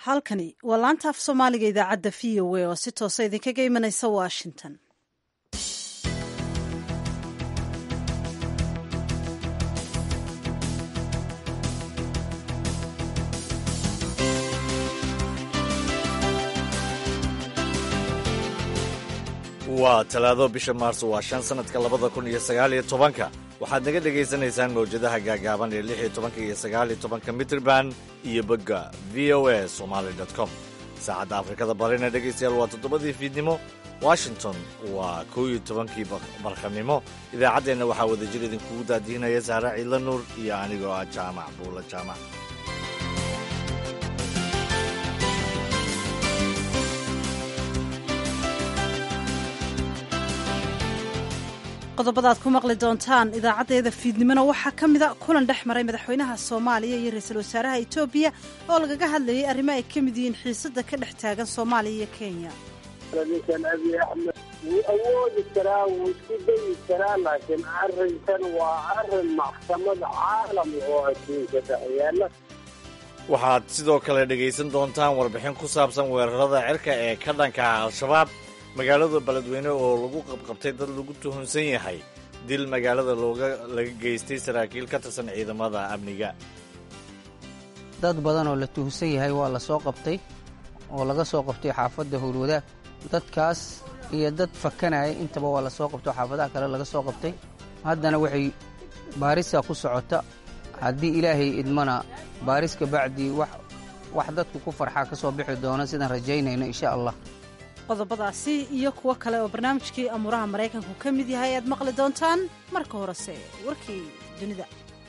halkani waa laanta af soomaaliga idaacadda v o a oo si toosa idinkaga imanaysa washington waa talaado bisha maarso waa shan sannadka labada kun iyo sagaal iyo tobanka waxaad naga dhegaysanaysaan mawjadaha gaagaaban ee lix iyo tobanka iyo sagaal iyo tobanka mitrban iyo bogga v o a somaali com saacadda afrikada barina dhegaystayaal waa toddobadii fiidnimo washington waa kow iyo tobankii barqanimo idaacaddeenna waxaa wadajir idinkugu daadihinaya sahra ciidla nuur iyo anigoo ah jaamac buula jaamac qodobada aad ku maqli doontaan idaacaddeeda fiidnimona waxaa ka mida kulan dhex maray madaxweynaha soomaaliya iyo ra-iisul wasaaraha etoobiya oo lagaga hadlayay arrimo ay ka mid yihiin xiisada ka dhex taagan soomaaliya iyo kenya ninkan abiy axmed wuu awoodi karaa wuu isku dayi karaa laakiin arrinkan waa arrin maxkamad caalam oo adduunka dhex yaala waxaad sidoo kale dhegaysan doontaan warbixin ku saabsan weerarada cirka ee ka dhanka ah al-shabaab magaalada beledweyne oo lagu qabqabtay dad lagu tuhunsan yahay dil magaalada looga laga geystay saraakiil ka tirsan ciidamada amniga dad badan oo la tuhunsan yahay waa la soo qabtay oo laga soo qabtay xaafadda howlwadaag dadkaas iyo dad fakanaya intaba waa la soo qabtay oo xaafadaha kale laga soo qabtay haddana waxay baarisa ku socota haddii ilaahay idmana baaris kabacdii wax dadku ku farxaa ka soo bixi doona sidaan rajaynayno insha allah qodobadaasi iyo kuwo kale oo barnaamijkii amuuraha maraykanku ka mid yahay aad maqli doontaan marka horese warkii dunida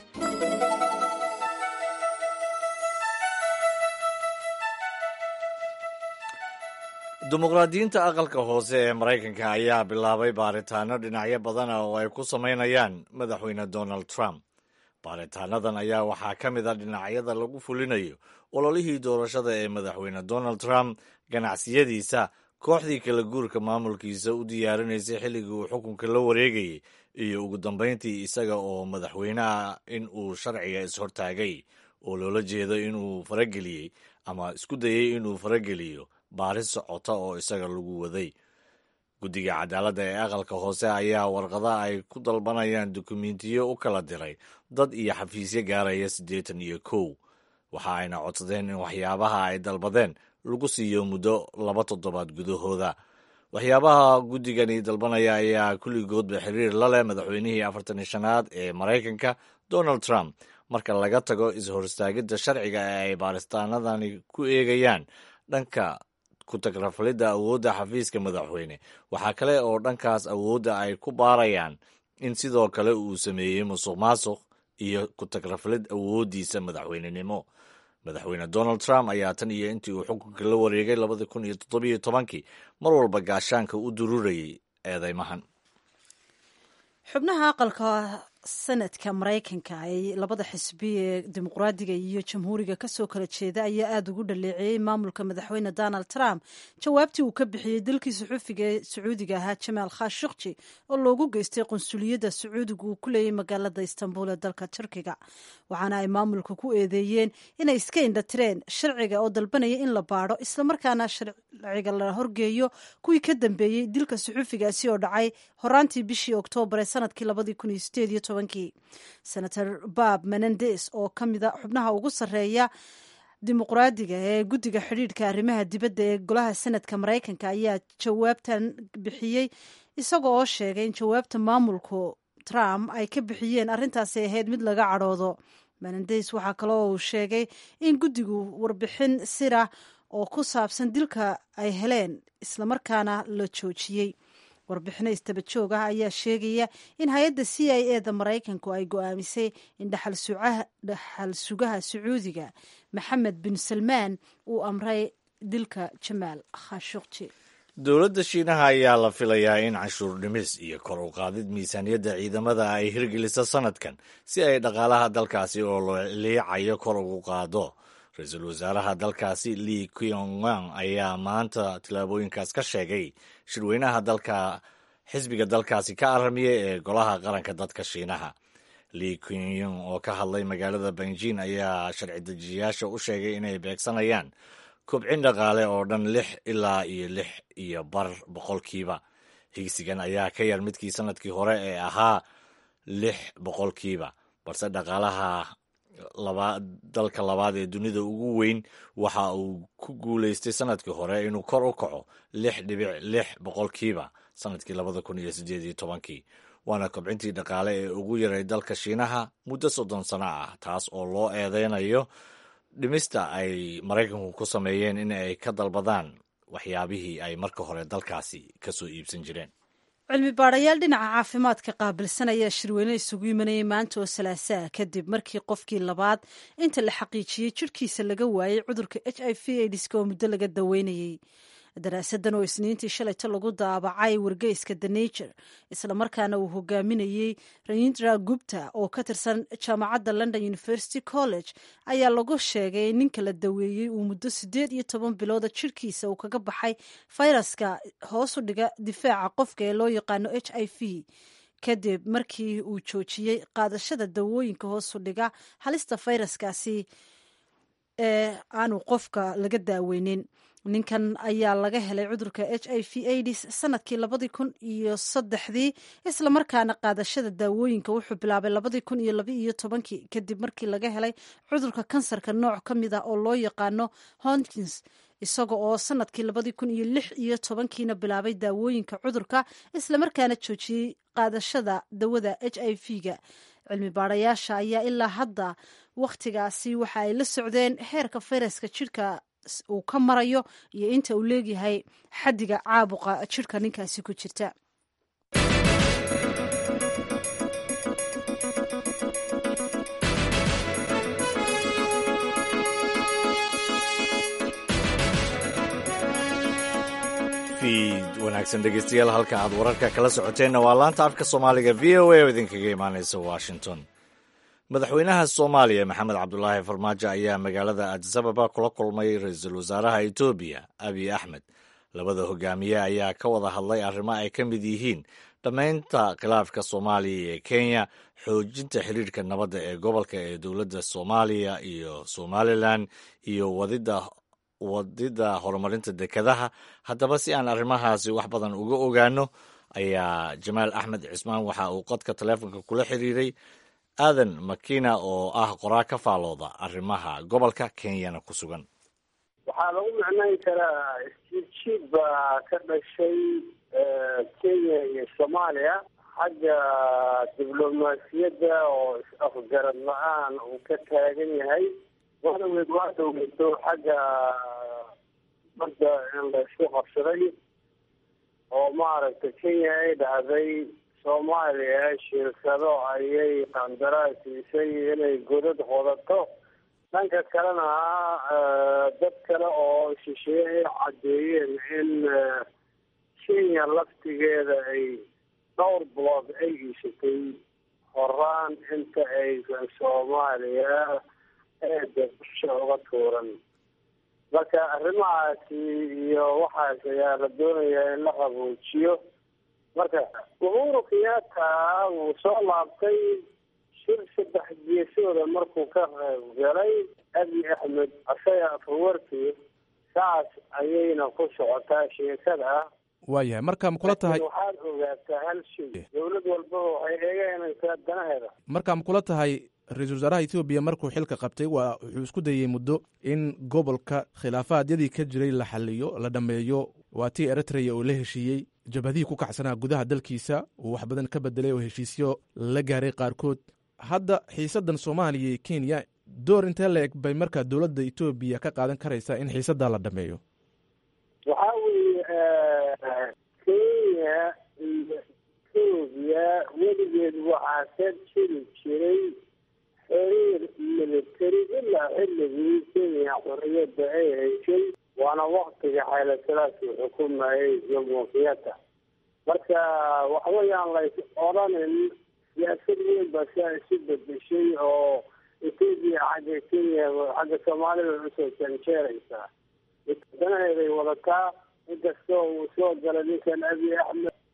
dimuqraadiyiinta aqalka hoose ee maraykanka ayaa bilaabay baaritaano dhinacyo badana oo ay ku samaynayaan madaxweyne donald trump baaritaanadan ayaa waxaa ka mid a dhinacyada lagu fulinayo ololihii doorashada ee madaxweyne donald trump ganacsiyadiisa kooxdii kala guurka maamulkiisa u diyaarinaysay xilligii uu xukunka la wareegayay iyo ugu dambayntii isaga oo madaxweyneha in uu sharciga is-hortaagay oo loola jeedo inuu farageliyey ama isku dayey inuu farageliyo baaris socota oo isaga lagu waday guddiga cadaaladda ee aqalka hoose ayaa warqada ay ku dalbanayaan dukumentiyo u kala diray dad iyo xafiisyo gaaraya siddeetan iyo kow waxa ayna codsadeen in waxyaabaha ay dalbadeen lagu siiyo muddo laba toddobaad gudahooda waxyaabaha guddigani dalbanaya ayaa kulligoodba xiriir la leh madaxweynihii afartan iyo shanaad ee maraykanka donald trump marka laga tago is-horstaagidda sharciga ee ay baaristaanadani ku eegayaan dhanka ku-tagrafalidda awoodda xafiiska madaxweyne waxaa kale oo dhankaas awoodda ay ku baarayaan in sidoo kale uu sameeyey musuq maasuq iyo ku-tagrafalid awooddiisa madaxweynenimo madaxweyne donald trump ayaa tan iyo intii uu xukunka la wareegay labadii kun iyo toddobiyo tobankii mar walba gaashaanka u dururayay eedeymahan xubnaha aqalka sanadka maraykanka ee labada xisbi ee dimuqraadiga iyo jamhuuriga kasoo kala jeeda ayaa aada ugu dhaleeceeyey maamulka madaxweyne donald trump jawaabtii uu ka bixiyey dalkii suxuufiga ee sacuudiga ahaa jamaal khashukji oo loogu geystay qunsuliyadda sacuudiga uu ku leeyay magaalada istanbul ee dalka turkiga waxaana ay maamulka ku eedeeyeen inay iska indhatireen sharciga oo dalbanaya in la baadho islamarkaana sharciga la horgeeyo kuwii ka dambeeyey dilka suxuufigaasi oo dhacay horaantii bishii oktoobar ee sanadkii labadii kun iyo sideed iyo senator bob menendes oo ka mida xubnaha ugu sarreeya dimuqraadiga ee guddiga xidhiidhka arrimaha dibadda ee golaha senadka maraykanka ayaa jawaabtan bixiyey isaga oo sheegay in jawaabta maamulku trump ay ka bixiyeen arrintaasi ahayd mid laga cadhoodo menendes waxaa kaloo uu sheegay in guddigu warbixin sirah oo ku saabsan dilka ay heleen islamarkaana la joojiyey warbixino istaba joog ah ayaa sheegaya in hay-adda c i e da maraykanku ay go-aamisay in dhaxal sugaha sacuudiga maxamed bin salmaan uu amray dilka jamaal khashukji dowladda shiinaha ayaa la filayaa in canshuur dhimis iyo kor u qaadid miisaaniyadda ciidamada ay hirgeliso sanadkan si ay dhaqaalaha dalkaasi oo loo liicayo kor ugu qaado ra-iisul wasaaraha dalkaasi li kyongang ayaa maanta tillaabooyinkaas ka sheegay shirweynaha dalka xisbiga dalkaasi ka aramiya ee golaha qaranka dadka shiinaha li kyongyong oo ka hadlay magaalada benjin ayaa sharci dejiyayaasha u sheegay inay beegsanayaan kobcin dhaqaale oo dhan lix ilaa iyo lix iyo bar boqolkiiba higsigan ayaa ka yar midkii sanadkii hore ee ahaa lix boqolkiiba balse dhaqaalaha dalka labaad ee dunida ugu weyn waxa uu ku guuleystay sanadkii hore inuu kor u kaco lix dhibic lix boqolkiiba sanadkii labada kun iyo sideed iyo tobankii waana kobcintii dhaqaale ee ugu yaray dalka shiinaha muddo soddon sano ah taas oo loo eedeynayo dhimista ay maraykanku ku sameeyeen in ay ka dalbadaan waxyaabihii ay marka hore dalkaasi ka soo iibsan jireen cilmi baadhayaal dhinaca caafimaadka qaabilsan ayaa shirweyne isugu imanayay maanta oo salaasaa kadib markii qofkii labaad inta la xaqiijiyey jirhkiisa laga waayey cudurka h i v aidiska oo muddo laga daweynayey daraasadan oo isniintii shalayto lagu daabacay wargeyska the nature islamarkaana uu hogaaminayey rayindra gupta oo ka tirsan jaamacadda london university college ayaa lagu sheegay in ninka la daweeyey uu muddo siddeed iyo toban bilooda jirhkiisa uu kaga baxay fayraska hoosu dhiga difaaca qofka ee loo yaqaano h i v kadib markii uu joojiyey qaadashada dawooyinka hoosu dhiga halista fayraskaasi ee aanu qofka laga daaweynin ninkan ayaa laga helay cudurka h i v aids sanadkii labadii kun iyo saddexdii islamarkaana qaadashada daawooyinka wuxuu bilaabay labadii kun iyo laba iyo tobankii kadib markii laga helay cudurka kansarka nooc ka mid a oo loo yaqaano honkins isaga oo sanadkii labadii kun iyo lix iyo tobankiina bilaabay daawooyinka cudurka islamarkaana joojiyey qaadashada dawada h i v ga cilmi baadhayaasha ayaa ilaa hadda wakhtigaasi waxa ay la socdeen heerka fayraska jirka uu ka marayo iyo inta uu leegyahay xaddiga caabuqa jirhka ninkaasi ku jirta fiid wanaagsan dhegeystayaal halka aad wararka kala socoteenna waa laanta afka soomaaliga v o a oo idinkaga imaaneysa washington madaxweynaha soomaaliya maxamed cabdulaahi farmaajo ayaa magaalada adisababa kula kulmay ra-iisul wasaaraha etoobiya abiy axmed labada hogaamiye ayaa ka wada hadlay arrimo ay ka mid yihiin dhammaynta khilaafka soomaaliya ee kenya xoojinta xiriirka nabadda ee gobolka ee dowladda soomaaliya iyo somalilan iyo wadida wadida horumarinta dekedaha haddaba si aan arrimahaasi wax badan uga ogaano ayaa jamaal axmed cismaan waxa uu qodka taleefonka kula xiriiray aadan makina oo ah qoraa ka faalooda arrimaha gobolka kenyana ku sugan waxaa lagu macnayn karaa isjiidjiid baa ka dhashay kenya iyo soomaaliya xagga diblomaasiyadda oo is-afgarad la-aan uu ka taagan yahay wadaweed waa dowlato xagga badda in laysku qabsaday oo maaragtay kenya ay dhahday soomaaliya shirkado ayay qandaraas siisay inay godad qodato dhanka kalena dad kale oo shisheeye ay caddeeyeen in kenya laftigeeda ay dhowr bilood ay iishatay horaan inta aysan soomaaliya eeda busha uga tuuran marka arrimahaasi iyo waxaas ayaa la doonayaa in la qaboojiyo marka uhuru kenyatta wuu soo laabtay shir saddex geesooda markuu ka qayb galay abiy axmed asaga afawarkii saas ayayna ku socotaa sheekada waayahay marka ma kula tahay waxaad ogaataa hal shay dowlad walbaba waxay eegeynaysaa danaheeda marka ma kula tahay ra-iisul wasaaraha ethoobiya markuu xilka qabtay waa wuxuu isku dayey muddo in gobolka khilaafaadyadii ka jiray la xaliyo la dhammeeyo waa tii eritrea uu la heshiiyey jabhadihii ku kacsanaa gudaha dalkiisa uu wax badan ka bedelay oo heshiisyo la gaaray qaarkood hadda xiisaddan soomaaliya iyo kenya door intee la eg bay markaa dowladda etoobiya ka qaadan karaysaa in xiisaddaa la dhameeyo waxaa weeye kenya iyo etoobiya weligeed waxaa ka jiri jiray xiriir military ilaa xilligii kenya xorriyadda ay heshay waana waktiga xaylasalaasi xukumayay jomo kenyatta marka waxweyaan lays odhanin siyaasad weyn baa siaa isu bedeshay oo etoobiya xagga kenya xagga soomaalida usoo janjeeraysaa danaheeday wadataa inkastoo uu soo galay ninkan abiy axmed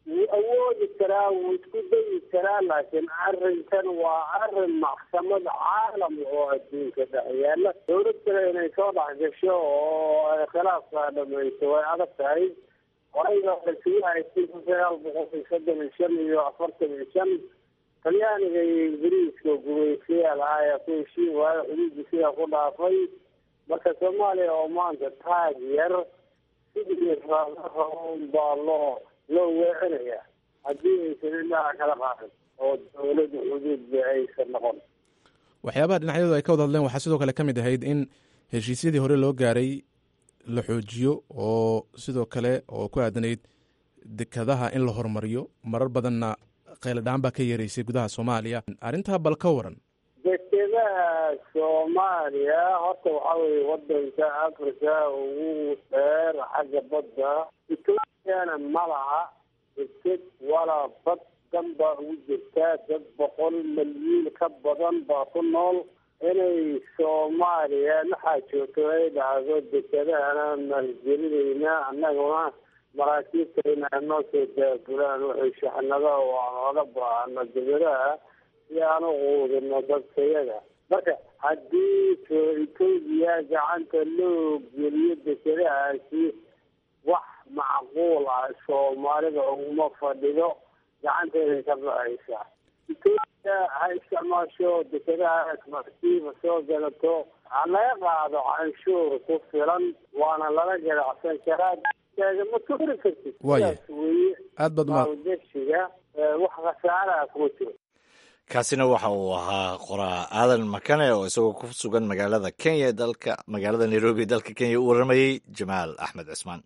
wuu awoodi karaa wuu isku dayi karaa laakiin arrinkan waa arrin maxkamad caalam oo adduunka dhex yaala dowlad kale inay soo dhex gasho oo ay khilaafkaa dhamayso way adag tahay horayba lasugu haystay kun sagaal boqol iyo soddon iyo shan iyo afartan iyo shan talyaaniga iyo ingiriiska gumaystayaal ah ayaa ku heshiin waayo xuduudda sidaa ku dhaafay marka soomaaliya oo maanta taag yar sidii raaraun baa loo loo weecinaya haddii aysan indhaha kala qaadin oo dowladda xuduudba aysan noqon waxyaabaha dhinacyadu ay ka wada hadleen waxaa sidoo kale ka mid ahayd in heshiisyadii hore loo gaaray la xoojiyo oo sidoo kale oo ku aadanayd dekadaha in la horumariyo marar badanna qayladhaan baa ka yeeraysay gudaha soomaaliya arrintaa bal ka waran dekedaha soomaaliya horta waxaa weye wadanka africa ugu dheer xagga badda ethoopiana ma laha deked walaa bad dan baa ugu jirtaa dad boqol malyiin ka badan baa ku nool inay soomaaliya maxaa joogto ay dhacdo dekedahana maalgelinayna annaguna maraakiibtayna noo soo daabulaan waxay shaxnada oo aan oga baahano degadaha si aan u quudino dadkayaga marka haddii etoobiya gacanta loo geliyo dekedahaasi wax macquul ah soomaalida uguma fadhido gacanteeday ka baxaysaa etoobiya ha isticmaasho dekedahaas markiiba soo galato ha laga qaado canshuur ku filan waana lala ganacsan karaa ma tuuri kartid Waaye. sidaas weeye aad baad uma maalgashiga ee wax khasaaraha kuma jiro kaasina waxa uu ahaa qoraa aadan makane oo isagoo ku sugan magaalada kenya ee dalka magaalada nairobi ee dalka kenya u waramayey jamaal axmed cismaan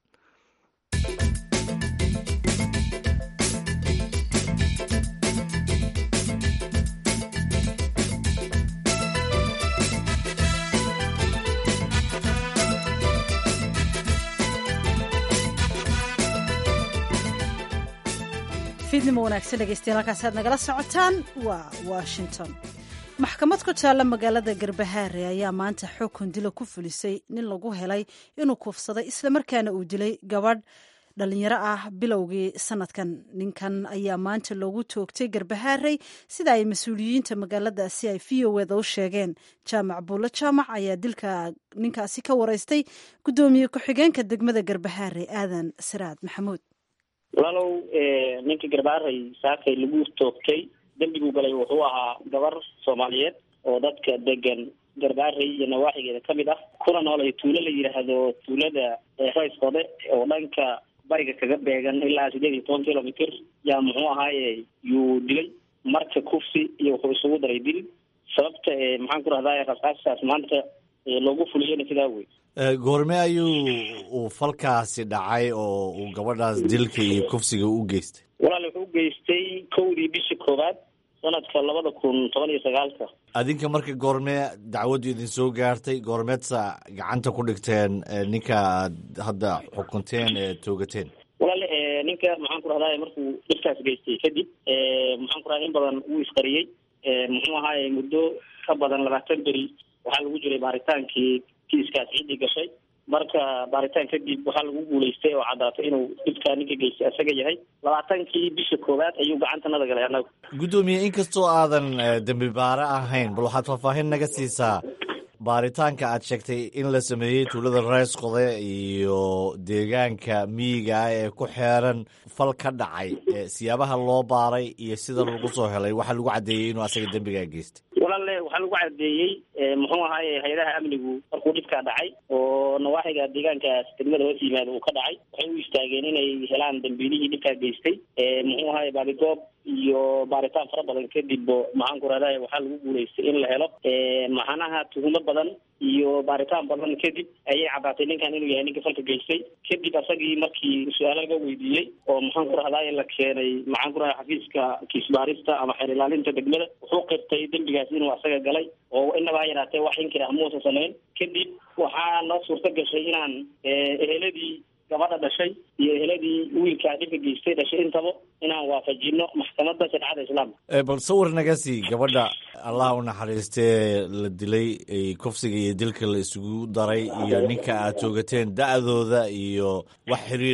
fiidnimo wanaagsan dhegeystayaal halkaasi aad nagala socotaan waa washington maxkamad ku taalla magaalada garbahaare ayaa maanta xukun dila ku fulisay nin lagu helay inuu kuufsaday islamarkaana uu dilay gabadh dhalinyaro ah bilowgii sanadkan ninkan ayaa maanta loogu toogtay garbahaarey sida ay mas-uuliyiinta magaaladaasi ay v o eda u sheegeen jaamac buulo jaamac ayaa dilka ninkaasi ka wareystay guddoomiye ku-xigeenka degmada garbahaare aadan siraad maxamuud walaalow ninka garbaaray saakay lagu toogtay dembiguu galay wuxuu ahaa gabar soomaaliyeed oo dadka degan garbaaray iyo nawaaxigeeda ka mid ah kuna noolay tuulo la yidhaahdo tuulada rayskode oo dhanka bariga kaga beegan ilaa sideed iyo toban kilomitr yaa muxuu ahaaye yuu dilay marka kufsi iyo wuxuu isugu daray dil sababta maxaan ku rahdaa rasaastaas maanta loogu fuliyena sidaa wey goorme ayuu uu falkaasi dhacay oo uu gabadhaas dilka iyo kufsiga u geystay walaal wuxuu u geystay kowdii bishii koowaad sanadka labada kun toban iyo sagaalka adinka marka goormee dacwaddu idin soo gaartay goormeedsa gacanta ku dhigteen ninka aad hadda xukunteen ee toogateen walaal ninka maxaan ku rahdaa markuu dhibkaas geystay kadib maxaan ku rahdaa in badan wuu isqariyey muxuu ahaaye muddo ka badan labaatan beri waxaa lagu jiray baaritaankii kiiskaas ciddii gashay marka baaritaan kadib waxaa lagu guulaystay oo caddaatay inuu dhibkaa ninka geystay isaga yahay labaatankii bisha koowaad ayuu gacantanada galay annagu guddoomiye inkastoo aadan dembi baare ahayn bal waxaad faahfaahin naga siisaa baaritaanka aad sheegtay in la sameeyey tuulada rays qode iyo deegaanka miyiga ah ee ku xeeran fal ka dhacay siyaabaha loo baaray iyo sida lagu soo helay waxaa lagu caddeeyey inuu asaga dembigaa geystay walaale waxaa lagu cadeeyey muxuu ahaaye hay-adaha amnigu markuu dhibkaa dhacay oo nawaaxiga deegaankaas degmada hoos yimaada uu ka dhacay waxay u istaageen inay helaan dambiilihii dhibkaa geystay muxuu ahaaye baadigoob iyo baaritaan fara badan kadib maxaan ku rahday waxaa lagu guulaystay in la helo maxanaha tuhumo badan iyo baaritaan badan kadib ayay caddaatay ninkan inuu yahay ninka falka geystay kadib asagii markii su-aalo laga weydiiyey oo maxaan ku rahday la keenay maxaan ku rahday xafiiska kiisbaarista ama xeer ilaalinta degmada wuxuu qirtay dembigaas inuu asaga galay oo inaba ha yaraatee wax inkir ah muusa samayn kadib waxaa noo suurto gashay inaan eheladii gabadha dhashay iyo eheladii wiilkaa dhibka geystay dhashay intaba inaan waafajino maxkamadda shareecada islaamka bal sawir naga sii gabadha allah u naxariistee la dilay kufsiga iyo dilka la isugu daray iyo ninka aad toogateen da-dooda iyo wax xiriira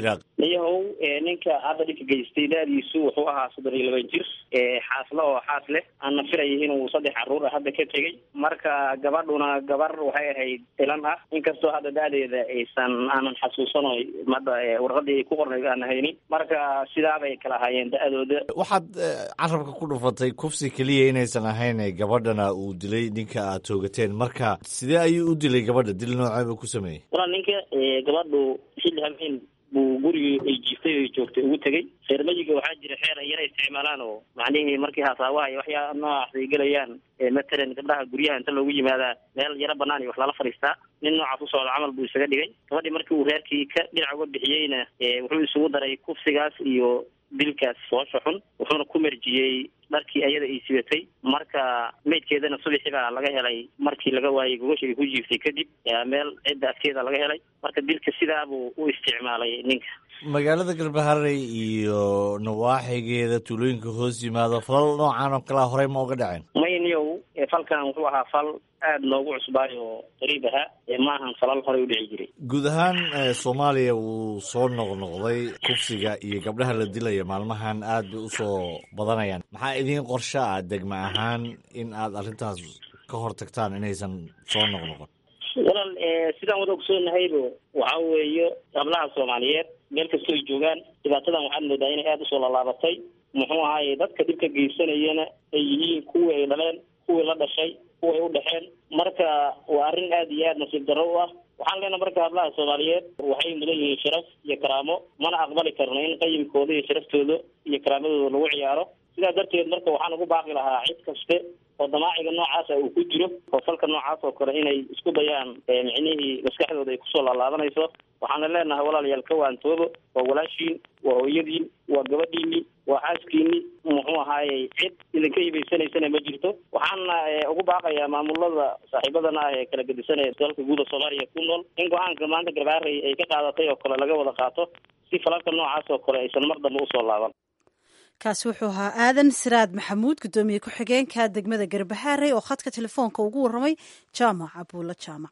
niyahow ninka hadda dhibka geystay da-diisu wuxuu ahaa soddon iyo laban jir xaasle oo xaas leh aana firayay inuu saddex caruur ah hadda ka tegey marka gabadhuna gabar waxay ahayd ilan ah inkastoo hadda da-deeda aysan aanan xasuusano hadda warqadii ay ku qornayd aan haynin marka sidaabay kala ahaayeen da-dooda waxaad carabka ku dhufatay kufsi keliya inaysan ahayn gabadhana uu dilay ninka aad toogateen marka sidee ayuu u dilay gabadha dil nooceeba ku sameeyey walaa ninka gabadhu xilli habeen buu gurigii ay jiiftay o joogtay ugu tegey reermayiga waxaa jira xeer ay yara isticmaalaan oo macnihii markii haasaawaha iyo waxyaa noocaas ay gelayaan matalan gabdhaha guryaha inta loogu yimaadaa meel yaro banaan iyo wax lala fadhiistaa nin noocaas u socda camal buu isaga dhigay gabadhii markii uu reerkii ka dhinac uga bixiyeyna wuxuu isugu daray kufsigaas iyo dilkaas foosha xun wuxuuna ku merjiyey dharkii ayada ay sibatay marka meydkeedana subaxii baa laga helay markii laga waayey gogosha ay ku jiiftay kadib meel cidda afkeeda laga helay marka dilka sidaabuu u isticmaalay ninka magaalada galbaharey iyo nawaaxigeeda tuulooyinka hoos yimaado falal noocan oo kalea horey ma uga dhaceen mayniyow falkan wuxuu ahaa fal aada loogu cusbaayo oo qariib ahaa maahan falal horey u dhici jiray guud ahaan soomaaliya wuu soo noqnoqday kufsiga iyo gabdhaha la dilaya maalmahan aad bay usoo badanayaan maxaa idiin qorsho ah degma ahaan in aad arrintaas ka hor tagtaan inaysan soo noqnoqon walaal sidaan wada ogsoognahaybo waxa weeye gablaha soomaaliyeed meel kastoo ay joogaan dhibaatadan waxaad moodaa inay aada usoo lallaabatay muxuu ahaaye dadka dhibka geysanayana ay yihiin kuwii ay dhaleen kuwii la dhashay kuway u dhexeen marka waa arrin aada iyo aada nasiib darro u ah waxaan leenaha marka hablaha soomaaliyeed waxay mudan yihiin sharaf iyo karaamo mana aqbali karno in qayimkooda iyo sharaftooda iyo karaamadooda lagu ciyaaro sidaa darteed marka waxaan ugu baaqi lahaa cid kaste oo damaaciga noocaasa uu ku jiro oo falka noocaas oo kale inay isku dayaan micnihii maskaxdooda ay kusoo laalaabanayso waxaana leenahay walaalayaal ka waantoobo waa walaashiin waa hooyadiin waa gabadhiini waa xaaskiini muxuu ahaayey cid idinka hibaysanaysana ma jirto waxaana ugu baaqayaa maamulada saaxiibadana ah ee kala gedisanaya dalka guuda soomaaliya ku nool in go-aanka maanta garbaarey ay ka qaadatay oo kale laga wada qaato si falalka noocaas oo kale aysan mar dambe usoo laaban kaasi wuxuu ahaa aadan siraad maxamuud guddoomiye ku-xigeenka degmada garbahaarey oo khadka telefoonka ugu warramay jaamac abuulla jaamac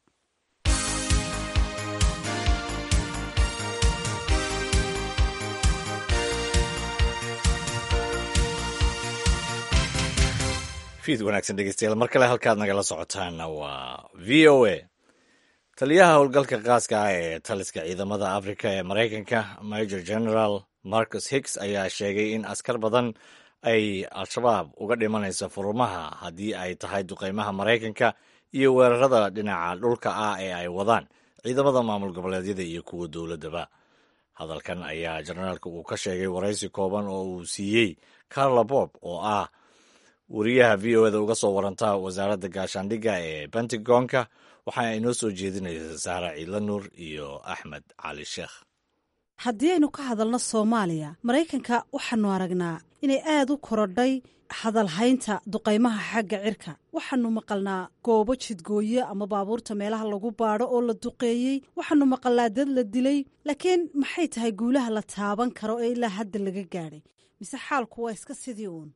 fiid wanaagsan dhegeystayaal mar kale halkaad nagala socotaana waa v o a taliyaha howlgalka qaaska ah ee taliska ciidamada afrika ee maraykanka major general marcus hicks ayaa sheegay in askar badan ay al-shabaab uga dhimanayso furumaha haddii ay tahay duqeymaha maraykanka iyo weerarada dhinaca dhulka ah ee ay wadaan ciidamada maamul goboleedyada iyo kuwa dowladdaba hadalkan ayaa jenaraalka uu ka sheegay waraysi kooban oo uu siiyey carla bob oo ah wariyaha v o eda uga soo waranta wasaaradda gaashaandhigga ee pentagonka waxaa inoo soo jeedinaysa sahra ciidla nuur iyo axmed cali sheekh haddii aynu ka hadalno soomaaliya maraykanka waxaanu aragnaa inay aad u korodhay hadalhaynta duqaymaha xagga cirka waxaanu maqalnaa goobo jidgooye ama baabuurta meelaha lagu baadho oo la duqeeyey waxaanu maqalnaa dad la dilay laakiin maxay tahay guulaha la taaban karo ee ilaa hadda laga gaadhay mise xaalku waa iska sidii uun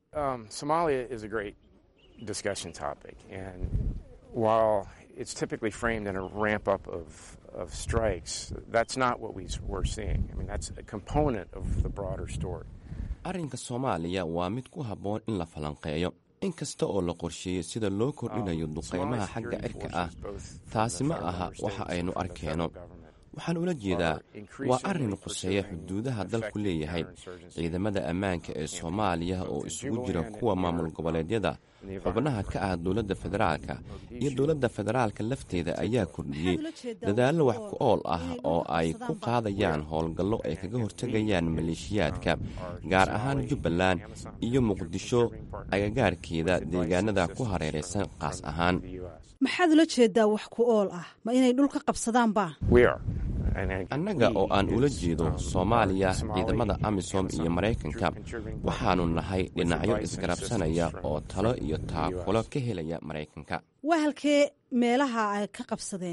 it's typically framed in a ramp up of, of strikes. That's not what we, we're seeing. I mean, that's a component of the broader story. arrinka soomaaliya waa mid ku habboon in la falanqeeyo in kasta oo la qorsheeyey sida loo kordhinayo duqaymaha xagga cirka ah taasi ma aha waxa aynu arkeenno waxaan ula jeedaa waa arrin quseeya xuduudaha dalku leeyahay ciidamada ammaanka ee soomaaliya oo isugu jira kuwa maamul goboleedyada xubnaha ka ah dowladda federaalka iyo dowladda federaalka lafteeda ayaa kordhiyey dadaallo wax ku ool ah oo ay ku qaadayaan howlgallo ay kaga hortegayaan maleeshiyaadka gaar ahaan jubbaland iyo muqdisho agagaarkeeda deegaanada ku hareeraysan qaas ahaan maxaad ula jeedaa wax ku ool ah ma inay dhulka qabsadaanba annaga oo aan ula jeedo soomaaliya ciidamada amisom iyo maraykanka waxaannu nahay dhinacyo isgarabsanaya oo talo iyo taakulo ka helaya maraykanka waa halkee meelaha ay ka qabsadeen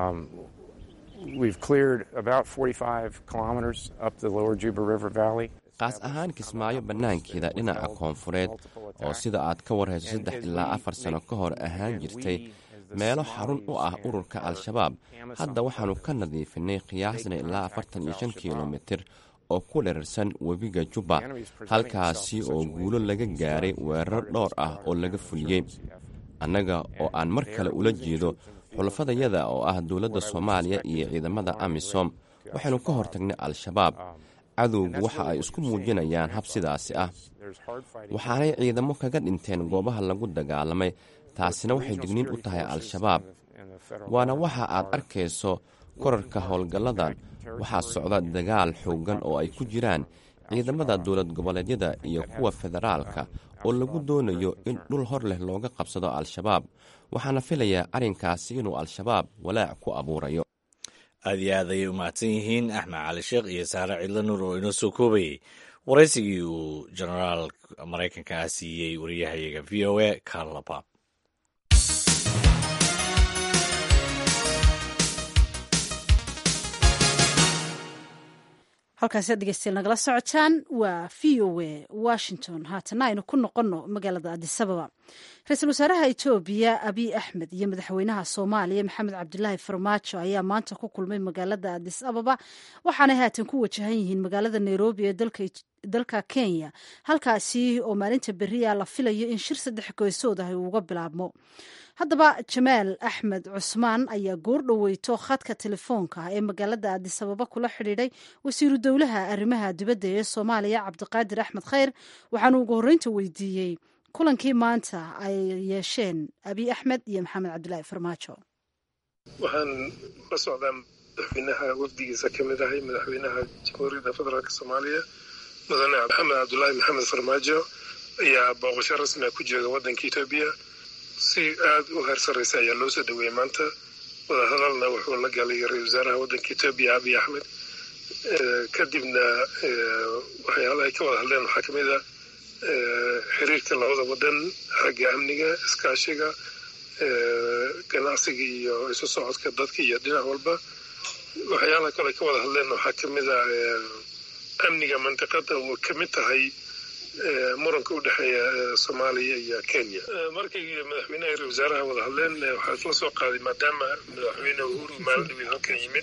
We've cleared about 45 kilometers up the lower Juba River Valley. qaas ahaan kismaayo bannaankeeda dhinaca koonfureed oo sida aad ka warhayso saddex ilaa afar sano ka hor ahaan jirtay meelo xarun u ah ururka al-shabaab hadda waxaannu ka nadiifinay qiyaasna ilaa afartan iyo shan kilomitir oo ku dherarsan webiga jubba halkaasi oo guulo laga gaaray weerar dhowr ah oo laga fuliyey annaga oo aan mar kale ula jeedo xulafadayada oo ah dowladda soomaaliya iyo ciidamada amisom waxaynu ka hortagnay al-shabaab cadowgu waxa ay isku muujinayaan hab sidaasi ah waxaanay ciidamo kaga dhinteen goobaha lagu dagaalamay taasina waxay digniin u tahay al-shabaab waana waxa aad arkayso korarka howlgalladan waxaa socda dagaal xooggan oo ay ku jiraan ciidamada dowlad goboleedyada iyo kuwa federaalka oo lagu doonayo in dhul hor leh looga qabsado al-shabaab waxaana filayaa arrinkaasi inuu al-shabaab walaac ku abuurayo aad iyo aad ayay u mahadsan yihiin axmed cali sheekh iyo saare cidlo nuur oo inoo soo koobayey waraysigii uu jenaraal maraykanka ah siiyey wariyahayaga v o a carla bab halkaasi ad dhegeystayaal nagala socotaan waa v o a washington haatana aynu ku noqonno magaalada adisababa ra-iisul wasaaraha etoobiya abiy axmed iyo madaxweynaha soomaaliya maxamed cabdilaahi farmaajo ayaa maanta ku kulmay magaalada adis ababa waxaanay haatan ku wajahan yihiin magaalada nairobi ee dalka kenya halkaasi oo maalinta beriya la filayo in shir saddex goysood ah uu uga bilaabmo haddaba jamaal axmed cusmaan ayaa goor dhoweyto khadka telefoonka ee magaalada adisababa kula xidhiidhay wasiiru dowlaha arrimaha dibadda ee soomaaliya cabdiqaadir axmed khayr waxaanu ugu horreynta weydiiyey kulankii maanta ay yeesheen abiy axmed iyo maxamed cabdilaahi farmaajo waxaan la socdaa madaxweynaha wafdigiisa ka mid ahay madaxweynaha jamhuuriyadda federaalk soomaaliya mudane maxamed cabdulaahi maxamed farmaajo ayaa booqasho rasmiga ku jooga waddanka etoobiya si aada u heer sarreysa ayaa loo soo dhaweeyey maanta wadahadalna wuxuu la galay ra-isul wasaaraha waddanka etoobiya abiy axmed kadibna waxyaalaha ay ka wada hadleen waxaa ka mid a xiriirka labada waddan xagga amniga iskaashiga ganacsiga iyo isu socodka dadka iyo dhinac walba waxyaalaha kale ay ka wada hadleen waxaa ka mid a amniga mantiqada oo ka mid tahay muranka u dhexeeya soomaaliya iyo kenya markay madaxweynaha ra wasaaraha wada hadleen waxaa isla soo qaaday maadaama madaxweyne uhuru maalin halkan yimid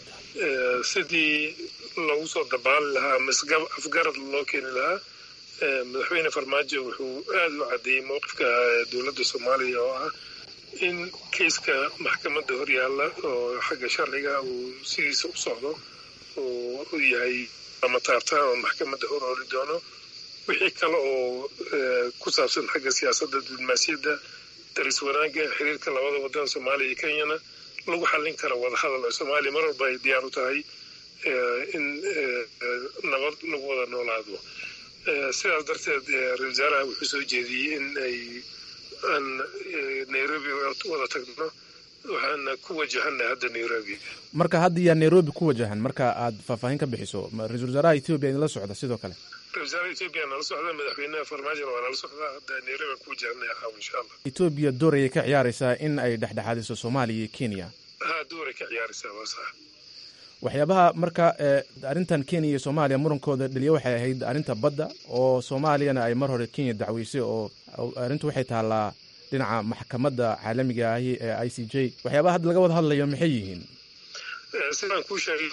sidii lagu soo dabaali lahaa ama afgarad loo keeni lahaa madaxweyne farmaajo wuxuu aada u caddeeyey mowqifka dowladda soomaaliya oo ah in keiska maxkamadda horyaalla oo xagga sharciga uu sidiisa u socdo oo u yahay ama taartaan oo maxkamadda hor ooli doono wixii kale oo ku saabsan xagga siyaasadda diblomaasiyadda daris wanaagga xiriirka labada waddan soomaaliya iyo kenyana lagu xallin karo wadahadal oo soomaaliya mar walba ay diyaar u tahay in nabad lagu wada noolaado sidaas darteed ra-isul wasaaraha wuxuu soo jeediyey in ay aan nairobi wada tagno waxaana ku wajahana hadda nairobi marka hadda yaa nairobi ku wajahan marka aad faahfaahin ka bixiso ra-isul wasaaraha etoobiya idinla socda sidoo kale ra-isul wasaaraha etoobiya nala socda madaxweynaha farmaajona waa nala socdaa hadda nairobi aan ku wajahanay aqaaw insha allah etoobiya door ayay ka ciyaaraysaa in ay dhexdhexaadiso soomaaliya iyo kenya ha dooray ka ciyaaraysaa waa sax waxyaabaha marka arrintan kenya iyo soomaaliya murankooda dhaliya waxay ahayd arrinta badda oo soomaaliyana ay mar hore kenya dacweysay oo arrintu waxay taallaa dhinaca maxkamadda caalamiga ahi ee i c j waxyaabaha hadda laga wada hadlayo maxay yihiin sidaan kuu sheegay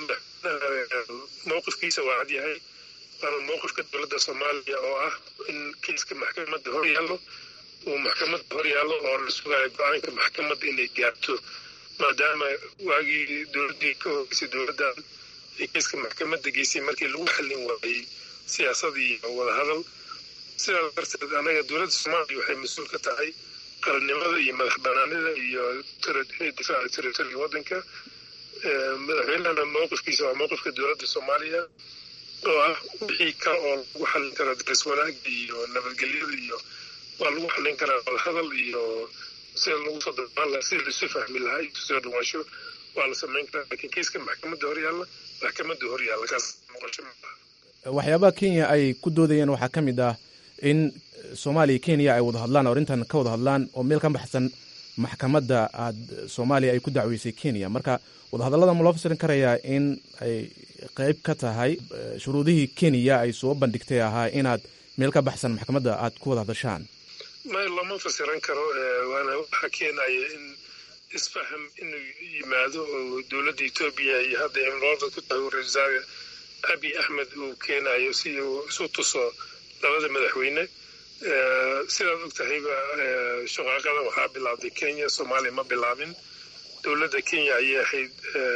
mowqifkiisa waa cad yahay waana mowqifka dowladda soomaaliya oo ah in kiiska maxkamadda hor yaallo uu maxkamadda hor yaallo oo la sugayo go-aanka maxkamadda inay gaarto maadaama waagii dowladdii ka horeysay dowladdan ay kiiska maxkamadda geysay markii lagu xallin waayey siyaasad iyo wadahadal sidaas darteed anaga dowladda soomaaliya waxay mas-uul ka tahay qarannimada iyo madax banaanida iyo difaaca territoriga waddanka madaxweynehana mowqifkiisa waa mowqifka dowladda soomaaliya oo ah wixii kale oo lagu xallin karaa daris wanaaga iyo nabadgelyada iyo waa lagu xallin karaa wadahadal iyo sida lagu soo dabaan lahaa sida laisu fahmi lahaa iyo soo dhawaansho waa la samayn karaa laakiin kiiska maxkamadda hor yaalla maxkamadda hor yaalla kaas noqosho waxyaabaha kenya ay ku doodayeen waxaa ka mid ah in soomaaliya kenya ay wada hadlaan oo arrintan ka wada hadlaan oo meel ka baxsan maxkamadda aad soomaaliya ay ku dacweysay kenya marka wadahadallada ma loo fasirin karayaa in ay qayb ka tahay shuruudihii kenya ay soo bandhigtay ahaa inaad meel ka baxsan maxkamadda aad ku wada hadashaan may lama fasiran karo waana waxaa keenaya in isfaham inuu yimaado oo dowladda etoobiya iyo hadda imroorda ku tahay ra-isul wasaare abi axmed uu keenayo si uu isu tuso labada madaxweyne sidaad og tahayba shaqaaqada waxaa bilaabday kenya soomaaliya ma bilaabin dowladda kenya ayay ahayd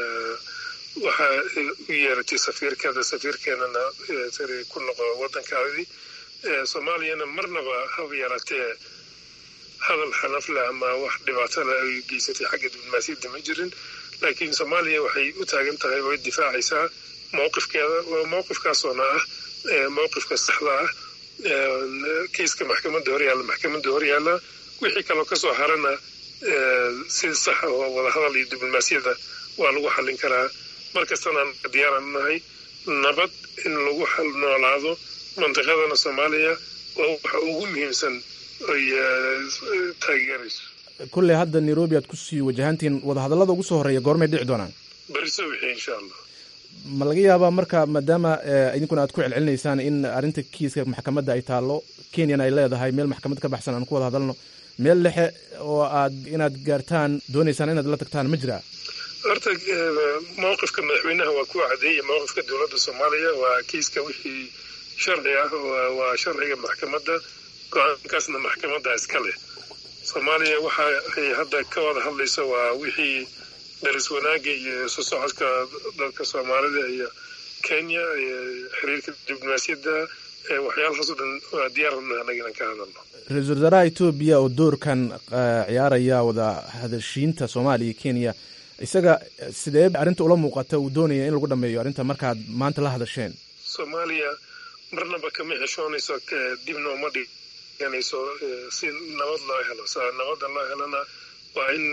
waxaa u yeeratay safiirkeeda safiirkeenana ku noqo waddankaadii soomaaliyana marnaba haba yaraatee hadal xanafle ama wax dhibaatole ay geysatay xagga diblomaasiyadda ma jirin laakiin soomaaliya waxay u taagan tahay way difaacaysaa mowqifkeeda mowqifkaasoona ah mowqifka saxda ah kiiska maxkamadda horyaalla maxkamadda horyaalla wixii kaloo kasoo harana si sax oo wadahadal iyo diblomaasiyadda waa lagu xallin karaa markastana diyaaran nahay nabad in lagu noolaado mantiqadana soomaaliya waa waxa ugu muhiimsan ay taageerayso kulley hadda nairobi aad kusii wajahantiin wadahadallada ugu soo horreeya goormay dhici doonaan beriso wixii insha allah ma laga yaabaa marka maadaama idinkuna aad ku celcelinaysaan in arrinta kiiska maxkamadda ay taallo kenyana ay leedahay meel maxkamad ka baxsan aan ku wada hadalno meel dhexe oo aad inaad gaartaan doonaysaan inaad la tagtaan ma jiraa horta mowqifka madaxweynaha waa ku cadeeya mowqifka dowladda soomaaliya waa kiiska wixii sharci ah waa sharciga maxkamadda go-aankaasna maxkamadda iska leh soomaaliya waxa ay hadda ka wada hadlayso waa wixii daris wanaagga iyo isu socodka dadka soomaalida iyo kenya xiriirka diblomaasiyadda waxyaalahaas o dhan waa diyaarana anaga inaan ka hadalno ra-iisul wasaaraha etoobiya oo doorkan ciyaaraya wada hadashiinta soomaaliya iyo kenya isaga sidee arrinta ula muuqata uu doonaya in lagu dhameeyo arrinta markaad maanta la hadasheen soomaaliya marnaba kama xeshoonayso dibna uma dhiganayso si nabad loo helo nabadda loo helana waa in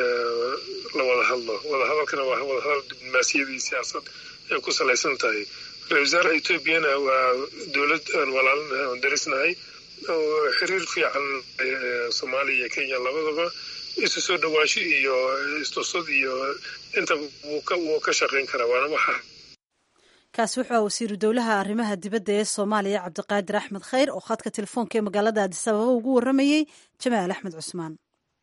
la wada hadlo wadahadalkana waa wadahadal diblomaasiyadii siyaasad ay ku salaysan tahay ra-isul wasaaraha etoobiyana waa dowlad aan walaalinahay oon darisnahay oo xiriir fiican soomaaliya iyo kenya labadaba isu soo dhawaansho iyo istusad iyo inta wuu ka shaqayn karaa waana waxa kaasi wuxuu ah wasiiru dowlaha arrimaha dibadda ee soomaaliya cabdiqaadir axmed khayr oo khadka telefoonka ee magaalada addis ababa ugu warramayey jamaal axmed cusmaan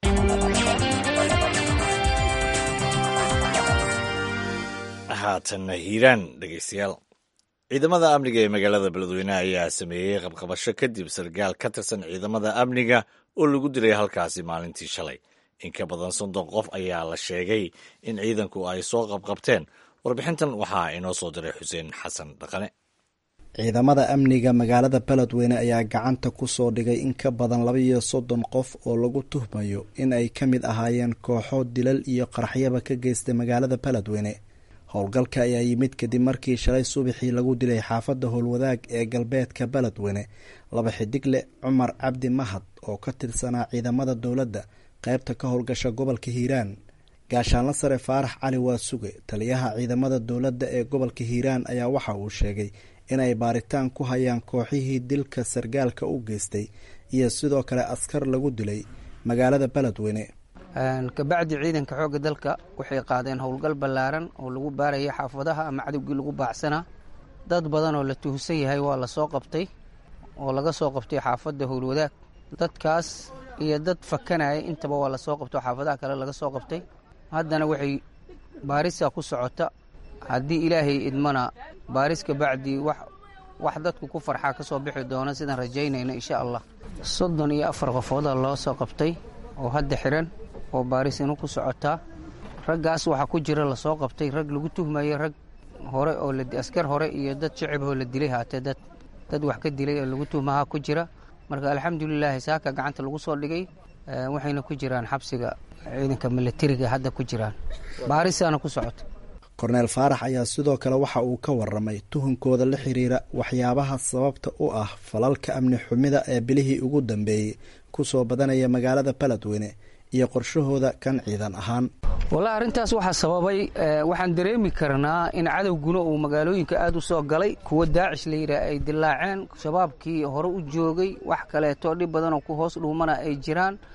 haatanna hiiraan dhegeystayaal ciidamada amniga ee magaalada beledweyne ayaa sameeyey qabqabasho kadib sargaal ka tirsan ciidamada amniga oo lagu dilay halkaasi maalintii shalay in ka badan soddon qof ayaa la sheegay in ciidanku ay soo qabqabteen warbixintan waxaa inoo soo diray xuseen xasan dhaqane ciidamada amniga magaalada beledweyne ayaa gacanta ku soo dhigay in ka badan laba iyo soddon qof oo lagu tuhmayo in ay ka mid ahaayeen kooxo dilal iyo qaraxyaba ka geystay magaalada beledweyne howlgalka ayaa yimid kadib markii shalay subaxii lagu dilay xaafadda howlwadaag ee galbeedka beledweyne laba xidigle cumar cabdi mahad oo ka tirsanaa ciidamada dowladda qaybta ka howlgasha gobolka hiiraan gaashaanla sare faarax cali waasuge taliyaha ciidamada dowladda ee gobolka hiiraan ayaa waxa uu sheegay inay baaritaan ku hayaan kooxihii dilka sargaalka u geystay iyo sidoo kale askar lagu dilay magaalada beledweyne kabacdi ciidanka xoogga dalka waxay qaadeen howlgal ballaaran oo lagu baarayay xaafadaha ama cadowgii lagu baacsanaa dad badan oo la tuhsan yahay waa la soo qabtay oo laga soo qabtay xaafadda howlwadaag dadkaas iyo dad fakanaya intaba waa la soo qabtay oo xaafadaha kale laga soo qabtay haddana waxay baarisa ku socota haddii ilaahay idmana baaris kabacdi wax wax dadku ku farxaa ka soo bixi doona sidaan rajaynayno insha allah soddon iyo afar qofooda loo soo qabtay oo hadda xiran oo baaris inu ku socotaa raggaas waxaa ku jira lasoo qabtay rag lagu tuhmayay rag hore oo askar hore iyo dad shaciboo la dilay haatee dad dad wax ka dilay oo lagu tuhmahaa ku jira marka alxamdulilaahi saaka gacanta lagu soo dhigay waxayna ku jiraan xabsiga ciidanka milatariga hadda ku jiraan baarisaana ku socota korneel faarax ayaa sidoo kale waxa uu ka waramay tuhunkooda la xiriira waxyaabaha sababta u ah falalka amni xumida ee bilihii ugu dambeeyey kusoo badanaya magaalada beledweyne iyo qorshahooda kan ciidan ahaan wallahi arrintaas waxaa sababay waxaan dareemi karnaa in cadowguna uu magaalooyinka aada u soo galay kuwa daacish la yidhaah ay dilaaceen shabaabkii hore u joogay wax kaleeto dhib badanoo ku hoos dhuumana ay jiraan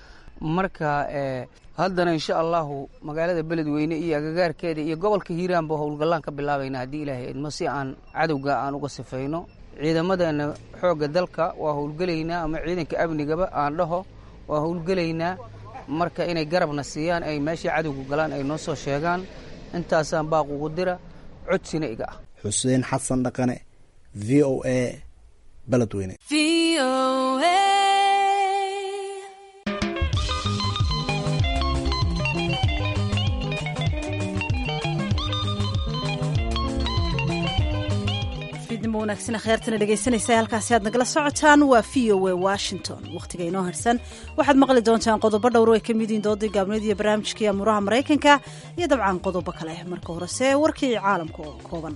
marka haddana insha allahu magaalada beledweyne iyo agagaarkeeda iyo gobolka hiiraanba howlgallaan ka bilaabayna haddii ilaahay idmo si aan cadowga aan uga sifayno ciidamadeena xoogga dalka waa howlgelaynaa ama ciidanka amnigaba aan dhaho waa howlgelaynaa marka inay garabna siiyaan ay meeshii cadowga galaan ay noo soo sheegaan intaasaan baaq ugu dira codsina iga ah xuseen xasan dhaqane v o a beledweyne wanaagsan kheertana dhegaysanaysa halkaasi aad nagala socotaan waa v o a washington wakhtiga inoo harsan waxaad maqli doontaan qodobo dhowr ay ka mid yihiin doodii gaabneed iyo barnaamijkii amuuraha maraykanka iyo dabcan qodobo kale marka horese warkii caalamka oo kooban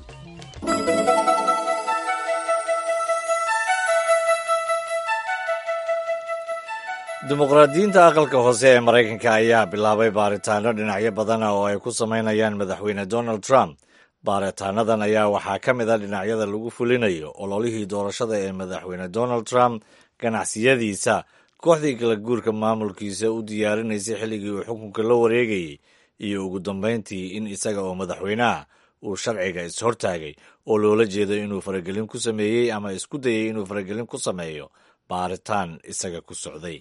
dimuqraadiyiinta aqalka hoose ee maraykanka ayaa bilaabay baaritaano dhinacyo badana oo ay ku samaynayaan madaxweyne donald trump baaritaanadan ayaa waxaa ka mid a dhinacyada lagu fulinayo ololihii doorashada ee madaxweyne donald trump ganacsiyadiisa kooxdii kala guurka maamulkiisa u diyaarinaysay xilligii uu xukunka la wareegayey iyo ugu dambayntii in isaga oo madaxweyneah uu sharciga is-hortaagay oo loola jeedo inuu faragelin ku sameeyey ama isku dayay inuu faragelin ku sameeyo baaritaan isaga ku socday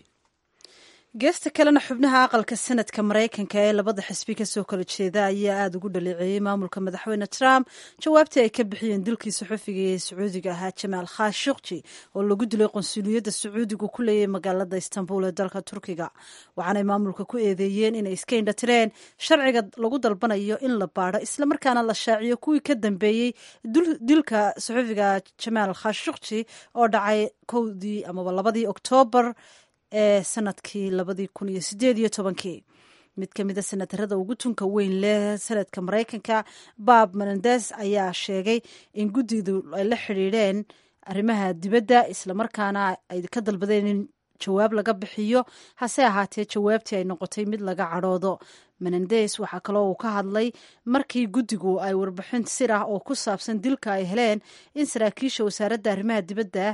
geesta kalena xubnaha aqalka sanadka maraykanka ee labada xisbi kasoo kala jeeda ayaa aada ugu dhaleeceeyey maamulka madaxweyne trump jawaabtii ay ka bixiyeen dilkii saxufiga ee sacuudiga ahaa jamaal khashukji oo lagu dilay qonsuliyadda sacuudigu ku leeyahay magaalada istanbul ee dalka turkiga waxaanay maamulka ku eedeeyeen inay iska indhatireen sharciga lagu dalbanayo in la baadho islamarkaana la shaaciyo kuwii ka dambeeyey dilka saxufiga jamaal khashukji oo dhacay kowdii amaba labadii oktoobar ee sanadkii labadii kun iyo sideed iyo tobankii mid ka mid a senatarada ugu tunka weyn leh sanadka maraykanka bob menendes ayaa sheegay in guddidu ay la xidhiidheen arrimaha dibadda islamarkaana ay ka dalbadeen in jawaab laga bixiyo hase ahaatee jawaabtii ay noqotay mid laga cadhoodo menendes waxaa kaloo uu ka hadlay markii guddigu ay warbixin sir ah oo ku saabsan dilka ay heleen in saraakiisha wasaaradda arrimaha dibadda